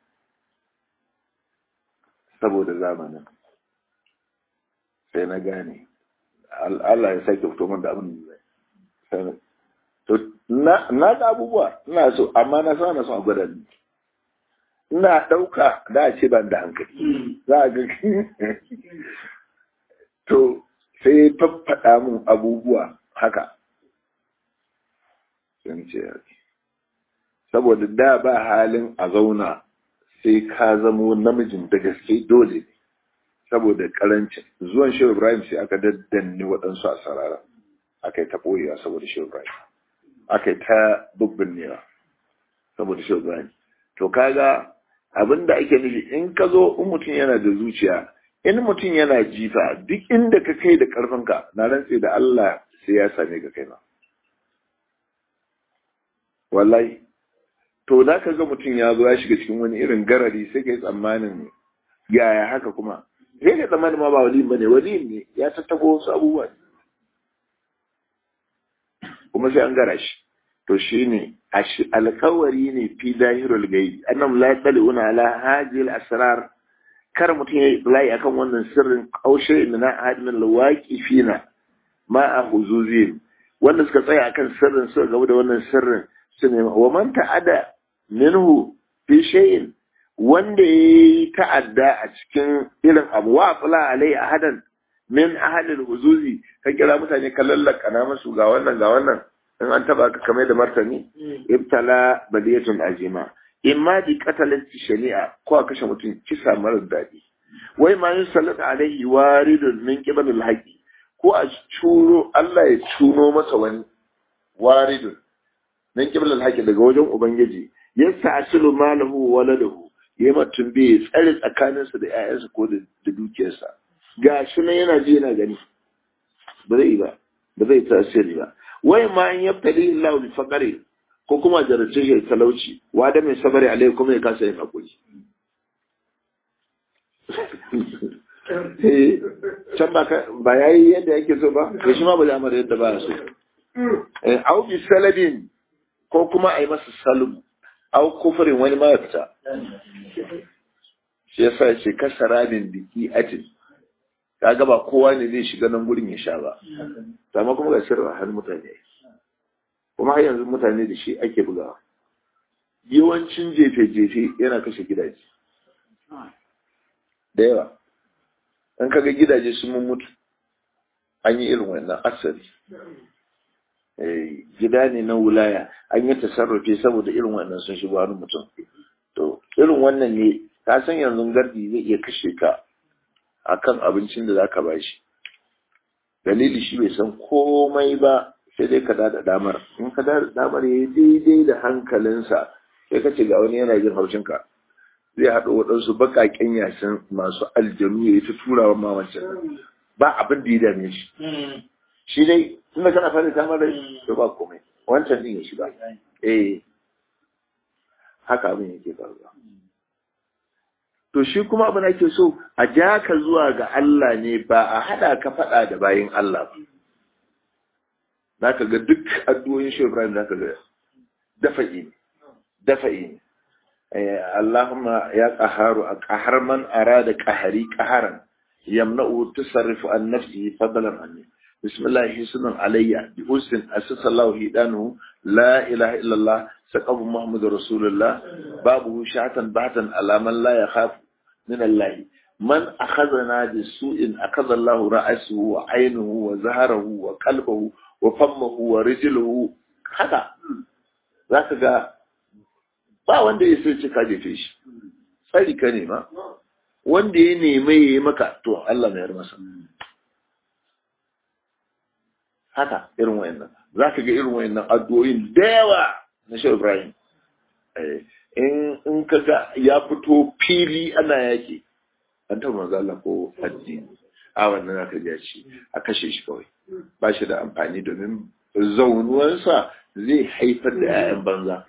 S1: saboda zamanin sai na gane Allah ya sake fito min da abin da to na ga abubuwa ina so amma na sa na so a gwada ni ina ɗauka da a ce ban da hankali za a ga to sai faffaɗa min abubuwa haka sun ce saboda da ba halin a zauna sai ka zamo namijin da gaske dole ne saboda karancin zuwan shehu ibrahim sai aka daddanne waɗansu a sarara aka yi ta ɓoyewa saboda shehu ibrahim aka yi ta bubbinnewa saboda shehu ibrahim to kaga abin da ake nufi in ka zo in mutum yana da zuciya in mutum yana jifa duk inda ka kai da ƙarfinka na rantse da Allah sai ya same ka kai ma wallahi to da ka ga mutum ya zo ya shiga cikin wani irin garari sai ka yi tsammanin yaya haka kuma sai ka tsammanin ma ba waliyin bane waliyin ne ya tattabo wasu abubuwa kuma sai an gara shi to shi ne alkawari ne fi dahirul gaibi annam la yaquluna ala hadhihi al-asrar kar mutum ya layi akan wannan sirrin kaushe min ahadin al-waqifina ma a huzuzin wanda suka tsaya akan sirrin suka gaba da wannan sirrin su ne wa man ta'ada minhu fi shay'in wanda yayi ta'adda a cikin irin abu wa fala alai ahadan min ahadil huzuzi ka kira mutane ka lallaka na musu ga wannan ga wannan in an taba ka kamar da martani ibtala badiyatun azima imma bi qatalati shari'a ko a kashe mutum kisa marar daɗi wai ma yin salata alaihi waridun min qibalil haqi ko a curo Allah ya cuno masa wani waridun min qibalil haqi daga wajen ubangiji yasa asilu malahu wa waladahu yayi mutum bai tsare tsakaninsa da ƴaƴansa ko da dukiyarsa ga shi nan yana ji yana gani ba zai ba ba zai tasiri ba wai ma in yaftali Allah bi faqari ko kuma jarace shi talauci wa da mai sabari alai kuma ya kasa yin hakuri can ba ba yayi yadda yake so ba to shi ma ba zai amara yadda ba so eh au bi salabin ko kuma ai masa salbu au kufurin wani ma ya fita shi yasa ya ce kasarabin biki atin kaga ba kowa ne zai shiga nan gurin ya sha ba amma kuma ga sirra har mutane kuma har yanzu mutane da shi ake bugawa yawancin jefe-jefe yana kashe gidaje da yawa an kaga gidaje sun mun mutu an yi irin wannan asali gida ne na wulaya an yi tasarrufe saboda irin wannan sun shigo wani mutum to irin wannan ne ka san yanzu gardi zai iya kashe ka akan abincin da zaka bashi dalili shi bai san komai ba sai dai ka dada damar in ka dada damar yayi daidai da hankalinsa sai ka ce ga wani yana jin haushin ka zai haɗo waɗansu baƙaƙen yasin masu aljanu ya yi ta turawa mamacin ba abin da ya dame shi shi dai tunda kana fara ta mara to ba komai wancan din ya shiga eh haka abin yake faruwa to shi kuma abin ake so a ja ka zuwa ga Allah ne ba a hada ka fada da bayin Allah ba zaka ga duk addu'o'in shi Ibrahim zaka ga dafa'i dafa'i Allahumma ya qaharu qahar man arada qahari qaharan yamna'u tusarrifu an nafsihi fadlan anni بسم الله حسن علي بأسن أسس الله هدانه لا إله إلا الله سقف محمد رسول الله بابه شعتا بعتا على من لا يخاف من الله من أخذنا بسوء أخذ الله رأسه وعينه وزهره وقلبه وفمه ورجله هذا ذاك ga ba wanda ya sai ka jefe shi tsari ka nema wanda ya neme ya yi maka to Allah mai masa haka irin wayannan za ka ga irin wayannan addu'o'in da yawa na shi Ibrahim in in ka ga ya fito fili ana yaki an taɓa manzo Allah ko addini a wannan aka ga shi a kashe shi kawai ba shi da amfani domin zaunuwansa zai haifar da 'ya'yan banza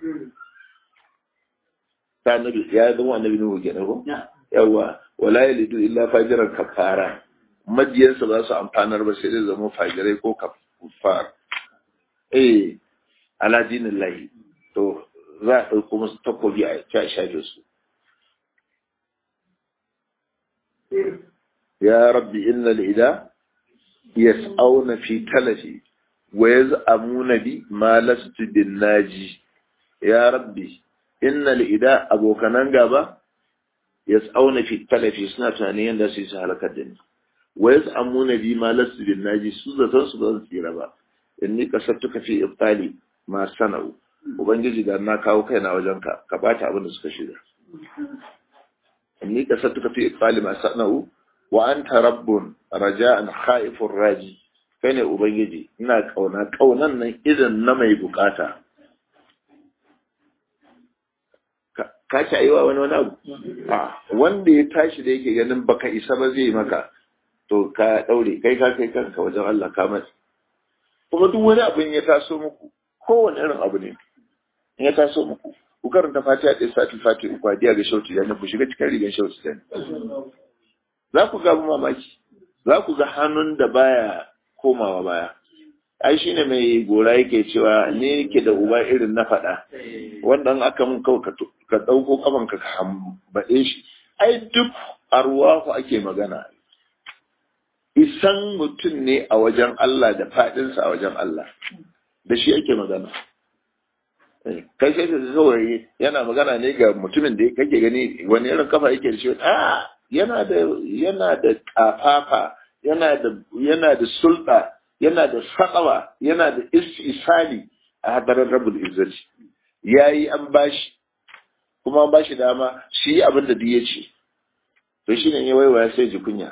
S1: ta nabi ya zama annabi nuhu kenan ko yawa wala yalidu illa fajiran kafara majiyansa ba su amfanar ba sai dai zama fajirai ko kafar eh ala dinin lahi to za a ɗauko musu takobi a ci a shafe su ya rabbi inna al'ida yas'auna fi talafi wa yaz'amuna bi ma lastu bin naji ya rabbi inna al'ida abokanan gaba yas'auna fi talafi suna tunanin yadda su yi su halakar da ni wa yaz'amuna bi ma lastu bin naji su zaton su ba zan tsira ba inni kasattuka fi ibtali ma sana'u ubangiji da na kawo kaina wajen ka ka bata abin da suka shirya inni kasattuka fi ibtali ma sana'u wa anta rabbun raja'an khaifur raji kai ne ubangiji ina kauna kaunan nan idan na mai bukata ka ci aiwa wani wani abu wanda ya tashi da yake ganin baka isa ba zai maka to ka daure kai ka kai kanka wajen Allah ka matsi kuma duk wani abin ya taso muku kowane irin abu ne in ya taso muku ku karanta fatiha ɗaya sati fati uku a ga shautu ya ku shiga cikin rigan shautu ya za ku ga mamaki za ku ga hannun da baya komawa baya ai shine mai gora yake cewa ne yake da uba irin na faɗa wanda aka mun kawai ka ɗauko kafan ka hambaɗe shi ai duk arwahu ake magana isan mutum ne a wajen Allah da faɗinsa a wajen Allah da shi ake magana kai sai ka kawai yana magana ne ga mutumin da kake gani wani irin kafa yake da shi a yana da yana da kafafa yana da yana da sulɗa yana da sakawa yana da isali a hadarar rabul izzati yayi an bashi kuma an bashi dama shi abin da duk ya ce to shine ne waiwaya sai ji kunya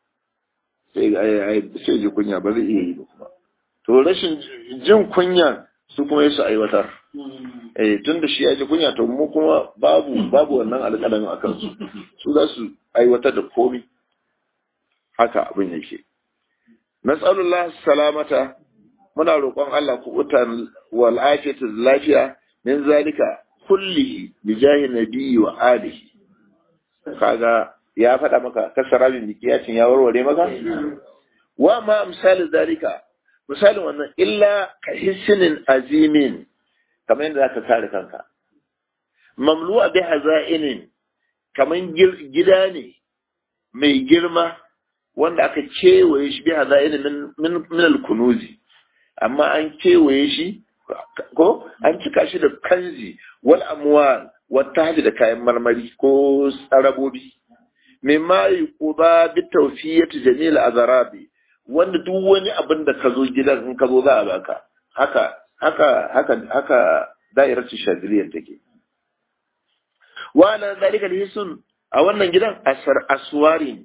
S1: sai ji kunya ba zai iya yi ba kuma to rashin jin kunya su kuma su aiwatar eh tun da shi ya ji kunya to mu kuma babu babu wannan alƙalamin a kansu su za su aiwatar da komi haka abin yake nas'alullah salamata muna roƙon Allah kubutan wal afiyatu lafiya min zalika kullihi bi jahi nabiyyi wa alihi kaga ya faɗa maka kasara bin mikiyacin ya warware maka wa ma misalin zalika misalin wannan illa ka hisinin azimin kamar yadda zaka kare kanka mamlu'a bi haza'inin kamar gida ne mai girma wanda aka kewaye shi bi haza'inin min min al-kunuzi amma an kewaye shi ko an cika shi da kanzi wal amwal wata da kayan marmari ko tsarabobi mimma yuquba bi tawfiyati jamil azarabi wanda duk wani abin da ka zo gidan in ka zo za a baka haka haka haka haka da'iratu shadiliyyar take wa ala zalika lihisun a wannan gidan asar aswari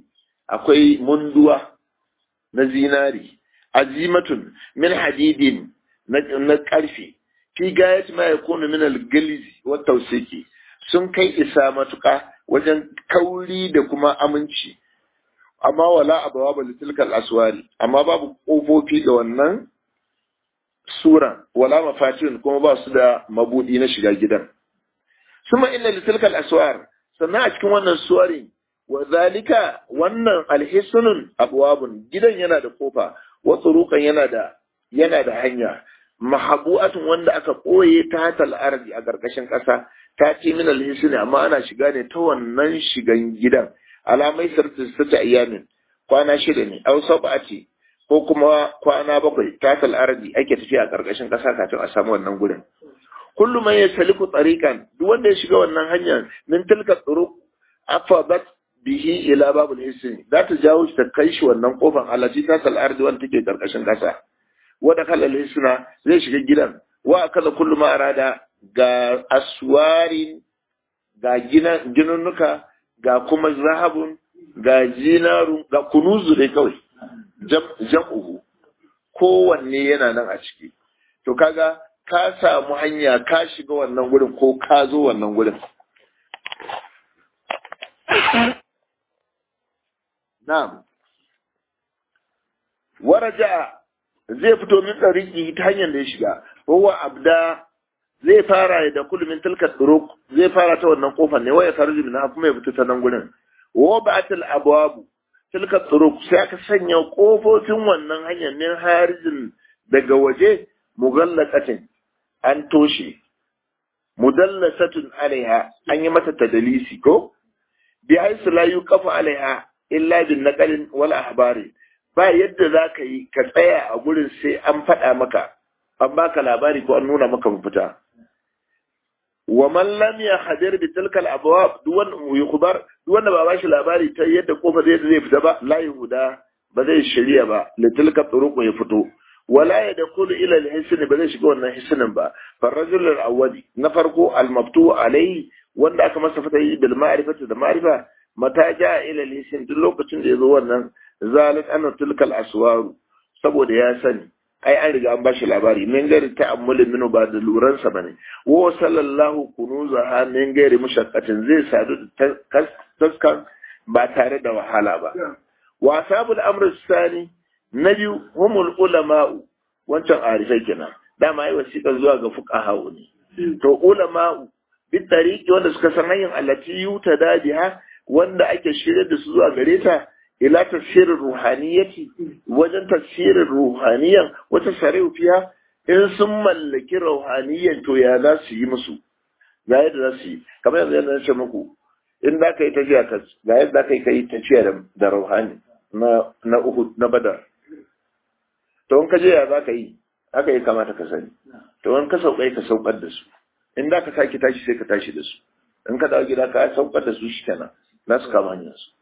S1: akwai munduwa na zinari azimatun min hadidin na karfe fi gayat ma yakunu min al-galizi wa tawsiki sun kai isa matuka wajen kauri da kuma aminci amma wala abawaba litilkal aswari amma babu kofofi da wannan suran wala mafatin kuma ba su da mabudi na shiga gidan suma inna litilkal aswar sannan a cikin wannan suwarin wa zalika wannan alhisunun abwabun gidan yana da kofa wa turuqan yana da yana da hanya mahabu'atun wanda aka koye ta hatal ardi a karkashin kasa ta ce min alhisuni amma ana shiga ne ta wannan shigan gidan alamai sarti sata ayyamin kwana shida ne aw sab'ati ko kuma kwana bakwai ta hatal ardi ake tafiya a karkashin kasa kafin a samu wannan gurin kullu man yasaliku tariqan duk wanda ya shiga wannan hanyar min tilka turuq afadat bihi ila babul hisni za ta jawo shi ta kai shi wannan kofar alati ta tal ardi wanda take karkashin kasa wanda kalal hisna zai shiga gidan wa akaza kullu ma arada ga aswarin ga ginunnuka ga kuma zahabun ga jinaru ga kunuzu dai kawai jam'uhu kowanne yana nan a ciki to kaga ka samu hanya ka shiga wannan gurin ko ka zo wannan gurin na'am waraja zai fito min tsariki ta hanyar da ya shiga huwa abda zai fara da kulmin tilka turuk zai fara ta wannan kofar ne waya farji min kuma ya fito ta nan gurin wa ba'atul abwab tilka turuk sai aka sanya kofofin wannan hanyar min harijin daga waje mugallaqatin an toshe mudallasatun alaiha an yi mata tadalisi ko bi haisu la yuqafu alaiha illa bin naqalin wal ahbari ba yadda za ka yi ka tsaya a gurin sai an faɗa maka an baka labari ko an nuna maka mafita wa man lam yahdir bi tilkal abwab duwan yukhbar duwan da ba ba shi labari ta yadda kofa zai zai fita ba la yuhuda ba zai shari'a ba li tilka turuq ya fito wala yadkhulu ila al-hisn ba zai shiga wannan hisnin ba farajul al-awwali na farko al-mabtu alayhi wanda aka masa fata yi bil ma'rifati da ma'rifa mata ja ila al-hisn duk lokacin da yazo wannan zalat anna tilkal aswaru saboda ya sani ai an riga an bashi labari min gari ta'ammuli minu ba da luran sa bane wa sallallahu kunuzaha min gari mushaqqatin zai sadu taskan ba tare da wahala ba wa ashabul amr sani na biyu humul ulama'u wancan arifai kenan dama ai wasiƙa zuwa ga fuqaha ne to ulama'u bi tariqi wanda suka san hanyar allati yutada biha wanda ake shirye da su zuwa gare ta ila tafsirin ruhaniyati wajen tafsirin ruhaniyan wata shari'u fiya in sun mallaki ruhaniyan to ya za su yi musu ga yadda za su yi kamar yanzu yadda na ce muku in za ka yi tafiya ka ga yadda ka yi ka yi tafiya da ruhani na na uhud na badar to in ka je ya za ka yi haka ya kamata ka sani to in ka sauƙai ka saukar da su in za ka sake tashi sai ka tashi da su in ka dawo gida ka saukar da su shi kenan za su kama hanyar su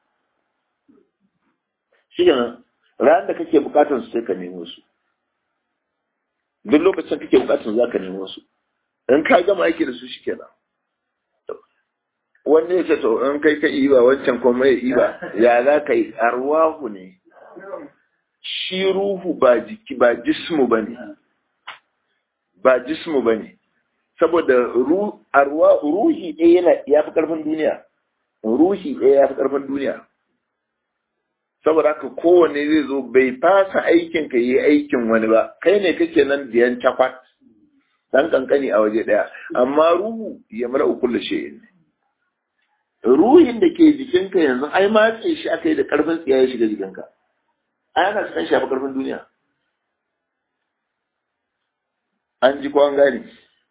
S1: shi kenan ran da kake bukatar su sai ka nemo su duk lokacin kake bukatar za ka nemo su in ka gama aiki da su shi kenan wanda ya ce to in kai ka iba wancan kuma ya iba ya za ka yi arwahu ne shi ruhu ba jiki ba jismu ba ne ba jismu ba ne saboda ruhi ɗaya yana ya fi ƙarfin duniya ruhi ɗaya ya fi ƙarfin duniya saboda haka kowanne zai zo bai fasa aikin ka yi aikin wani ba kai ne kake nan diyan cakwat dan kankani a waje ɗaya amma ruhu ya mara ukulla shi ruhin da ke jikinka yanzu ai matse shi aka yi da ƙarfin tsiya ya shiga jikinka ai ana san shafa ƙarfin duniya an ji ko an gane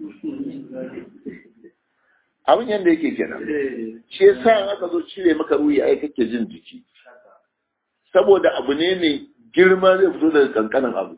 S1: abin yadda yake kenan shi yasa aka zo cire maka ruhi ai kake jin jiki saboda abu ne mai girma zai fito daga kankanin abu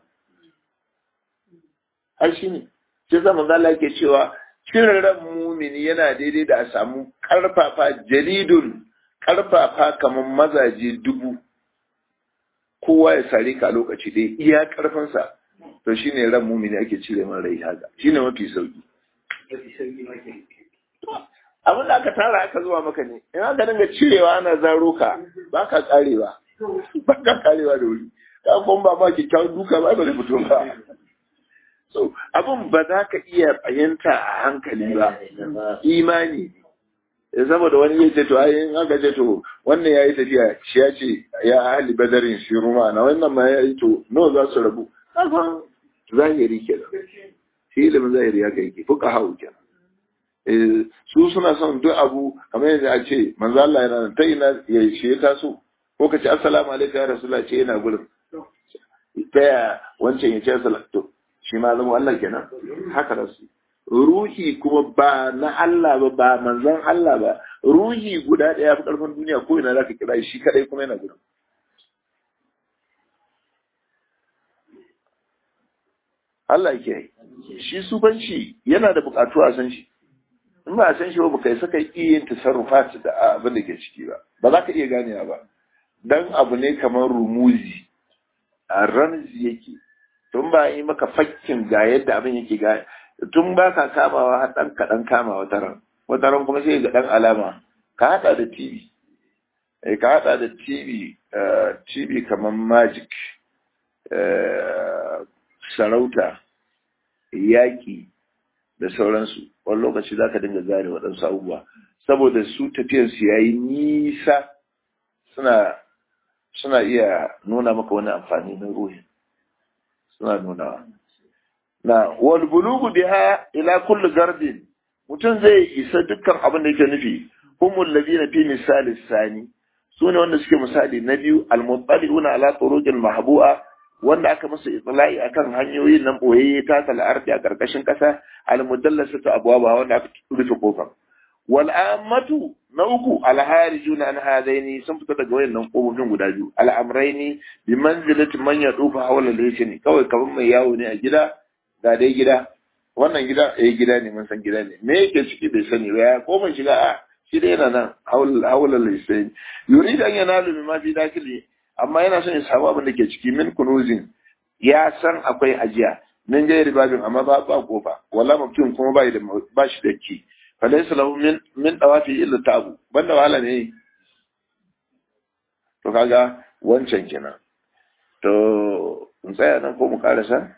S1: har shi ne shi zama zala yake cewa cire ran mumini yana daidai da a samu karfafa jaridun karfafa kamar mazaje dubu kowa ya sare ka lokaci ɗaya iya karfinsa to shine ran mumini ake cire man rai haka shine mafi sauki abin da aka tara aka zuwa maka ne in aka dinga cirewa ana zaro ka ba ka karewa ba ka karewa da wuri ka kuma ba ma kyakkyawan duka ba ba zai fito ba so abin ba za ka iya fahimta a hankali ba imani saboda wani ya ce to ai in aka ce to wannan ya yi tafiya shi ya ce ya ahli badarin shi ruma na wannan ma ya yi to nawa za su rabu kasan zahiri kenan shi ilimin zahiri ya kai ke fuka hau kenan su suna son duk abu kamar yadda a ce manzo Allah yana ta ina ya shi ya taso ko ka ce assalamu alaikum ya rasulullah ce yana gurin ta ya wancan ya ce assalamu to shi ma zama Allah kenan haka da su ruhi kuma ba na Allah ba ba manzon Allah ba ruhi guda ɗaya fi ƙarfin duniya ko ina zaka kira shi kadai kuma yana gurin Allah ke shi sufanci yana da buƙatu a san shi in ba a san shi ba baka yi saka iya yin tasarrufat da abin da ke ciki ba ba za ka iya ganewa ba dan abu ne kamar rumuzi a ramzi yake tun ba yi maka fakkin ga yadda abin yake ga tun ba ka kamawa har ɗan kaɗan kama wata ran wata ran kuma sai ga ɗan alama ka haɗa da tv eh ka haɗa da tv tv kamar magic sarauta yaƙi da sauransu wani lokaci za ka dinga gane waɗansu abubuwa saboda su tafiyarsu ya yi nisa suna suna iya nuna maka wani amfani na ruhin suna nunawa na wal bulugu biha ila kulli gardin mutum zai isa dukkan abin da yake nufi humul ladina fi misali sani sune wanda suke misali na biyu al muttali'una ala turuqil mahbu'a wanda aka masa itla'i akan hanyoyin nan boyayye ta tal ardi a karkashin kasa al mudallasatu abwaba wanda aka rufe kofar wal ammatu na uku al harijuna an hadaini sun fita daga wayannan kofofin guda biyu al amraini bi manzilati man yadufa hawla al kawai kaman mai yawo ne a gida ga dai gida wannan gida eh gida ne mun san gida ne me yake ciki bai sani ba ya koma shiga a shi dai yana nan hawla al yurid an yanalu mimma fi dakili amma yana son ya samu abin da ke ciki min kunuzin ya san akwai ajiya min gairi babin amma ba ba kofa wala mutum kuma ba da ba shi da ki fa laysa lahu min min dawafi illa tabu banda wahala ne to kaga wancan kenan to in tsaya nan ko mu karasa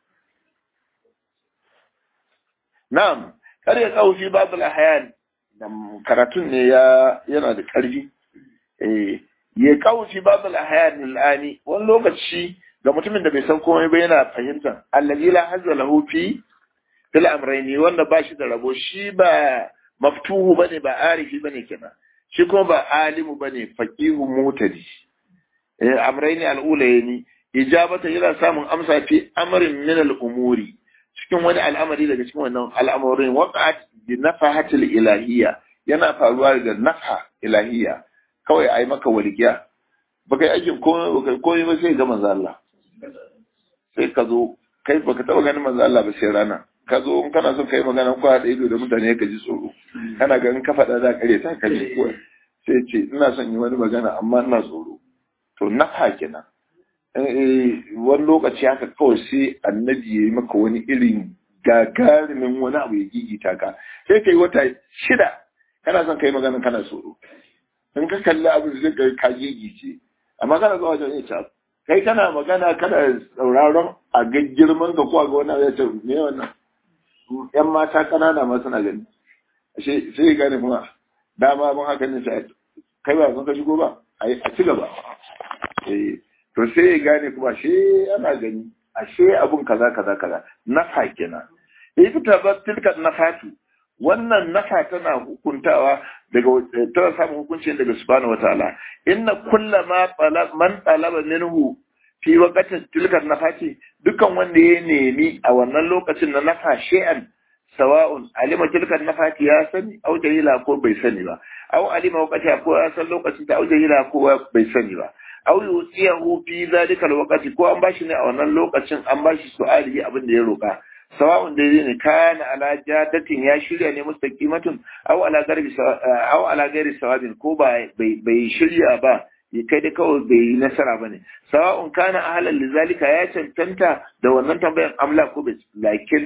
S1: na'am kar ya kawo fi babul ahyan karatun ne ya yana da karfi eh ya kawo fi babul ahyan al'ani wani lokaci ga mutumin da bai san komai ba yana fahimtar allazi la hazza lahu fi fil amrayni wanda ba shi da rabo shi ba maftuhu bane ba arifi bane kenan shi kuma ba alimu bane faqihu mutadi eh amrayni al'ulayni ijabata yana samun amsa fi amrin min al'umuri cikin wani al'amari daga cikin wannan al'amurin waqa'at bi nafahatil ilahiyya yana faruwa da nafa ilahiyya kawai ai maka walikiya baka yi aikin komai baka komai ba sai ga manzo Allah sai ka zo kai baka taba ganin manzo Allah ba sai rana ka zo in kana son kai magana ko haɗa ido da mutane ka ji tsoro kana ganin ka faɗa za kare ta kaje ko sai ce ina son yi wani magana amma ina tsoro to nafa kenan wani lokaci haka kawai sai annabi ya yi maka wani irin gagarumin wani abu ya gigita ka sai ka yi wata shida kana son kai magana kana tsoro in ka kalli abin zai kai ka gigice amma kana zuwa wajen ita kai kana magana kana sauraron a ga girman ka ko a ga wani ya ce me wannan yan mata kanana ma suna gani sai sai gane kuma dama mun haka ne sai kai ba sun ka shigo ba a ci gaba eh to sai ya gane kuma shi ana gani ashe abun kaza kaza kaza nafa kenan ita ta ba tilka nafatu wannan nafa tana hukuntawa daga tana samun hukunci daga subhanahu wataala inna kullama talab man talaba minhu fi waqtin tilka nafati dukan wanda ya nemi a wannan lokacin na nafa shay'an sawa'un alima tilka nafati ya sani au jahila ko bai sani ba au alima waqti ko ya san lokacin ta au jahila ko bai sani ba aw yusiyahu fi zalika alwaqti ko an bashi ne a wannan lokacin an bashi su'ali abin da ya roka sawa'un da ne kana ala jadatin ya shirya ne mustaqimatun aw ala garbi aw ala ghairi sawabin ko ba bai shirya ba ya kai da kawai bai yi nasara bane sawa'un kana ahlan lizalika ya cancanta da wannan tambayan amla ko bai lakin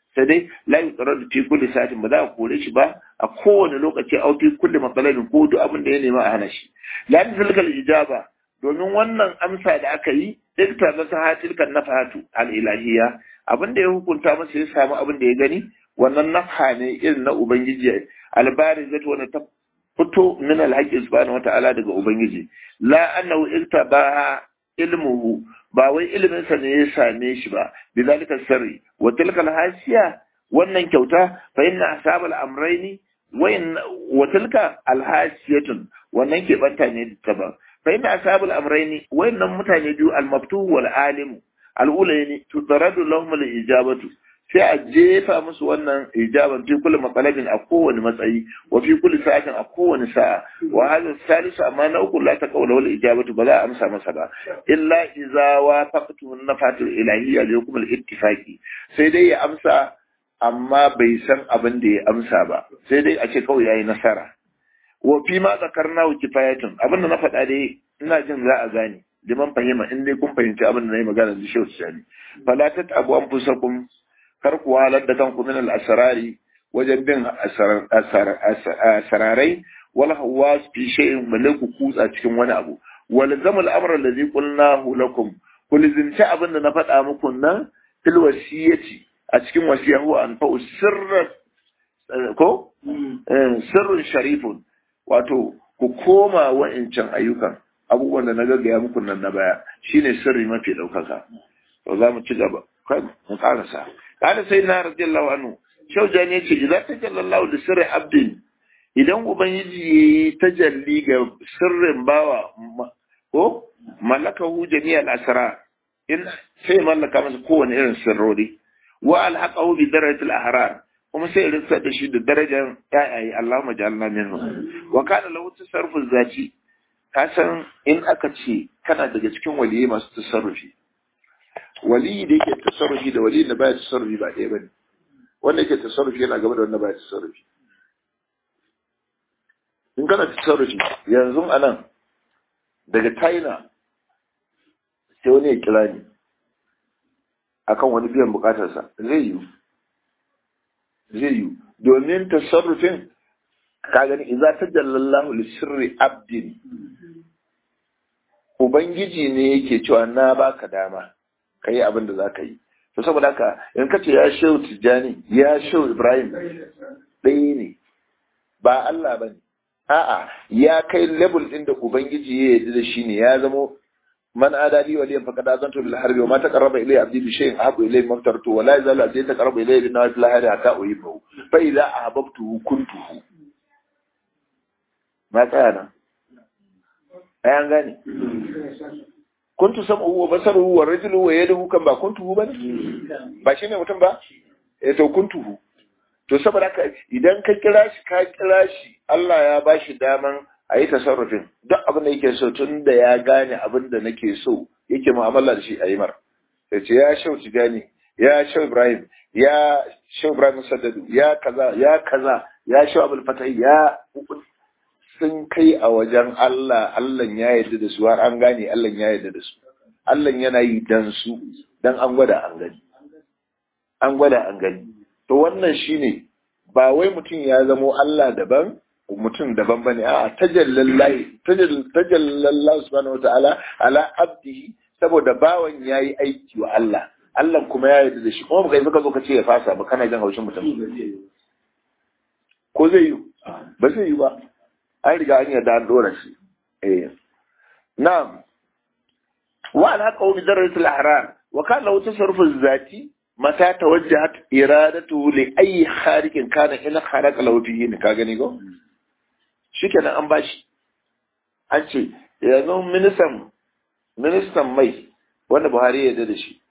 S1: sai dai la yuqradu fi kulli sa'atin ba za a kore shi ba a kowane lokaci a fi kulli matsalolin ko duk abin da ya nema a hana shi la tilkal ijaba domin wannan amsa da aka yi ikta na ta tilkan nafahatu al ilahiyya abin da ya hukunta masa ya samu abin da ya gani wannan nafha ne irin na ubangiji albari zai wanda ta fito min alhaƙi subhanahu wata'ala daga ubangiji la annahu iktaba ilmuhu ba wai ilimin sa ne ya same shi ba bizalika sirri wa tilkal hasiya wannan kyauta fa inna ashabal amrayni wa tilka alhasiyatun wannan ke banta ne ta ba fa inna ashabal amrayni wayannan mutane biyu almaftuh wal alim al'ulayni tudaradu lahum al ijabatu sai a jefa musu wannan ijaban fi kulli matsalabin a kowane matsayi wa fi kulli sa'atin a kowane sa'a wa hadha salisu amma na uku la taqawla wal ijabatu ba za a amsa masa ba illa idza wafaqtu nafatul ilahiyya li hukm al ittifaqi sai dai ya amsa amma bai san abin da ya amsa ba sai dai a ce kawai yayi nasara wa fi ma zakarna wa kifayatun abin da na faɗa dai ina jin za a gane liman fahima in dai kun fahimci abin da na yi magana da shehu sani fala tattabu anfusakum kar ku halar da kanku min al-asrari wajen bin asararai wal hawas fi shay'in malaku kutsa cikin wani abu wal zamal amra allazi qulnahu lakum kul zinta abin da na faɗa muku nan fil wasiyati a cikin wasiya huwa an fa sirra ko sirrun sharifun wato ku koma wa'incan ayyukan abubuwan da na gaggaya muku nan na baya shine sirri mafi ɗaukaka to za mu ci gaba kai mu karasa kada sai na radiyallahu anhu shaujan ya ce idan tajallallahu da sirri abdin idan ubangiji ya yi tajalli ga sirrin bawa ko malakahu jami'al asra in sai mallaka masa kowane irin sirrori wa alhaqahu bi darajatil ahrar kuma sai rinsa da shi da darajar yayaye Allahumma ja'alna minhu wa kana lahu tasarrufu zati ka san in aka ce kana daga cikin waliyai masu tasarrufi waliyi da yake tasarrufi da waliyin da baya tasarrufi ba ɗaya bane wanda yake tasarrufi yana gaba da wanda baya tasarrufi in kana tasarrufi yanzu anan daga China sai wani ya kira ni akan wani biyan bukatarsa zai yi zai yi domin tasarrufin ka gani idza tajallallahu li sirri abdin ubangiji ne yake cewa na baka dama ka yi abin da za ka yi to saboda haka in ka ce ya shehu tijjani ya shehu ibrahim ɗaya ne ba Allah ba ne a'a ya kai level ɗin da ubangiji ya yarda da shi ne ya zamo man adali wa liyan faqad azantu bil harbi wa ma taqarraba ilayya abdi bi shay'in ahabbu ilayya mimma aftartu wa la yazalu abdi yataqarrabu ilayya bin nawafil hayri hatta uhibbu fa idza ahabbtuhu kuntuhu ma tsaya nan ai an gane kuntu sam'uhu wa basaruhu wa rajuluhu wa yaduhu kan ba kuntuhu ba ba shine mutum ba eh to kuntuhu to saboda haka idan ka kira shi ka kira shi Allah ya bashi daman a yi tasarrufin duk abin da yake so tun da ya gane abin da nake so yake mu'amala da shi a yi mar sai ce ya shau tijani ya shau ibrahim ya shau ibrahim saddadu ya kaza ya kaza ya shau abul fatai ya sun kai a wajen Allah Allah ya yarda da su har an gane Allah ya yarda da su Allah yana yi dan su dan an gwada an gani an gwada an gani to wannan shine ba wai mutum ya zamo Allah daban mutum daban bane a tajallallahi tajallallahu subhanahu wataala ala abdihi saboda bawan yayi aiki wa Allah Allah kuma ya yarda da shi kuma baka yi ka zo ka ce ya fasa ba kana jin haushin mutum ko zai yi ba zai yi ba an riga an yarda an dora shi eh na'am wa ala qawmi darajatul ahrar wa kana lahu tasarrufu zati mata tawajjahat iradatu li ayi khariqin kana in kharaqa lahu fihi ka gani go shikenan an bashi an ce yanzu ministan ministan mai wanda Buhari ya yarda da shi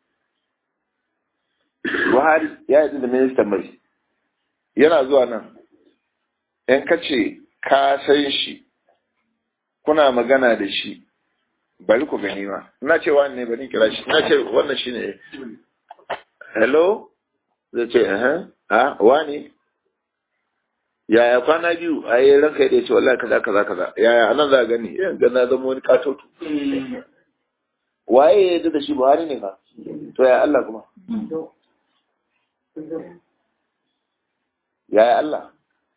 S1: Buhari ya yarda da ministan mai yana zuwa nan in ka ce ka san shi kuna magana da shi bari ku gani ma ina ce wani ne bari kira shi ina ce wannan shi ne hello zai ce eh ha wani yaya kwana biyu a yi ranka ya ce wallahi kaza kaza kaza yaya anan za gani yan ga na zama wani katoto waye ya yarda da shi buhari ne ka to ya Allah kuma ya Allah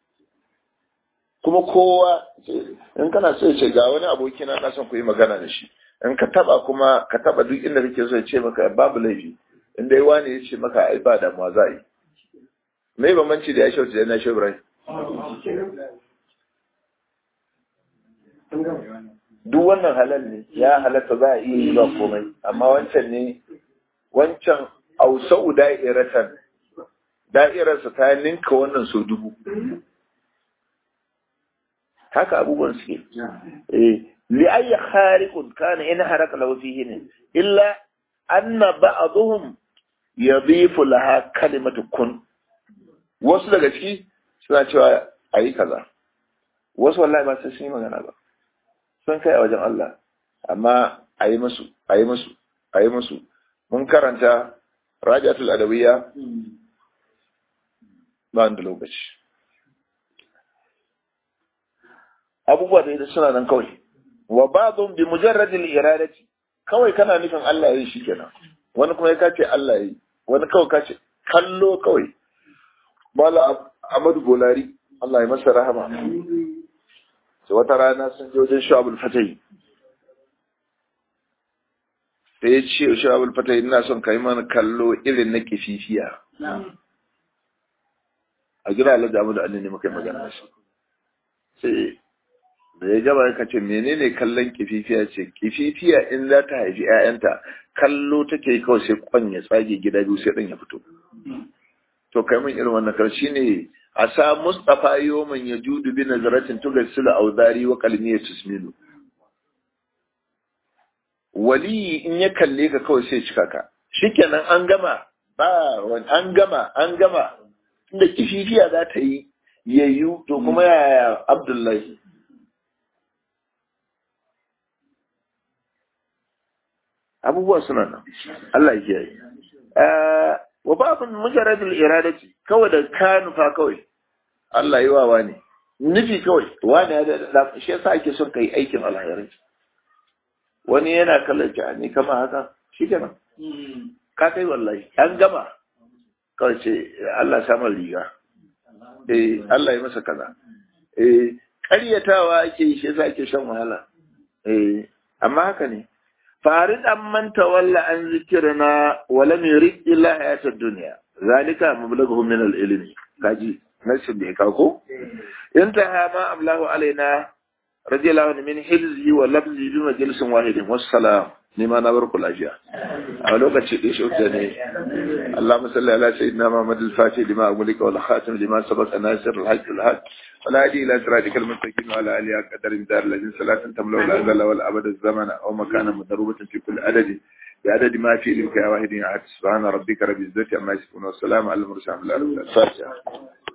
S1: kuma kowa in kana so ya ce ga wani aboki na son ku yi magana da shi in ka taba kuma ka taba duk inda kake so ya ce maka babu laifi in dai wani ya ce maka ai ba damuwa za a yi me bambanci da ya shauci da na shi Ibrahim duk wannan halal ne ya halatta za a iya yi ba komai amma wancan ne wancan ausau da'iratan da'irarsa ta ninka wannan so dubu haka abubuwan suke eh li ayyi khariqun kana in haraka lahu fihi ne illa anna ba'dhum yadhifu laha kalimatu kun wasu daga ciki suna cewa ayi kaza wasu wallahi ba sai sun yi magana ba sun kai a wajen Allah amma ayi musu ayi musu ayi musu mun karanta rajatul adawiyya ba da lokaci abubuwa da suna nan kawai wa ba'dhum bi mujarrad al-iradati kawai kana nufin Allah yayi shikenan wani kuma ya kace Allah yayi wani kawai kace kallo kawai mala Ahmadu Bolari Allah ya masa rahama sai wata rana sun je wajen Shu'abul Fatai sai ya ce Shu'abul Fatai ina son kai mana kallo irin na kififiya a gida Allah da Ahmadu Ali ne muka yi magana shi sai da ya gaba ya ce menene kallon kififiya ce kififiya in za ta haifi 'ya'yanta kallo take kawai sai kwan ya tsage gida biyu sai ɗan ya fito to kai min irin wannan karshe ne a sa mustafa yoman ya judu bi nazaratin tugassilu auzari wa qalmi ya tusminu wali in ya kalle ka kawai sai cika ka shikenan an gama ba an gama an gama inda kififiya za ta yi yayyu to kuma yaya abdullahi abubuwa suna nan Allah ya yi wa babun mujarradul iradati kawai da ka nufa kawai Allah yi wawa ne nufi kawai wani ya da shi yasa ake son kai aikin alheri wani yana kallon ki ni kama haka shi kenan ka kai wallahi an gama kawai ce Allah samar riga eh Allah ya masa kaza eh ƙaryatawa ake yi shi yasa ake shan wahala eh amma haka ne farid an manta walla an zikirna wa lam yurid illa hayatad dunya zalika mablaghuhum min al-ilmi kaji nasin da ka ko intaha ma amlahu alaina radiyallahu anhu min hilzi wa labzi bi majlisin wahidin wassalam ni ma na bar ku lafiya a lokaci da shi ne Allahumma salli ala sayyidina Muhammad al-Fatih lima agulika wal khatim lima sabaqa nasir al-haqq al-haq ولا هدي إلى صراطك المستقيم وعلى آله قدر دار الذين صلاة تملأ الأزل والأبد الزمن أو مكانا مضروبة في كل عدد بعدد ما في لك يا واحد سبحان ربك رب العزة عما يصفون والسلام على المرسلين الفاتحة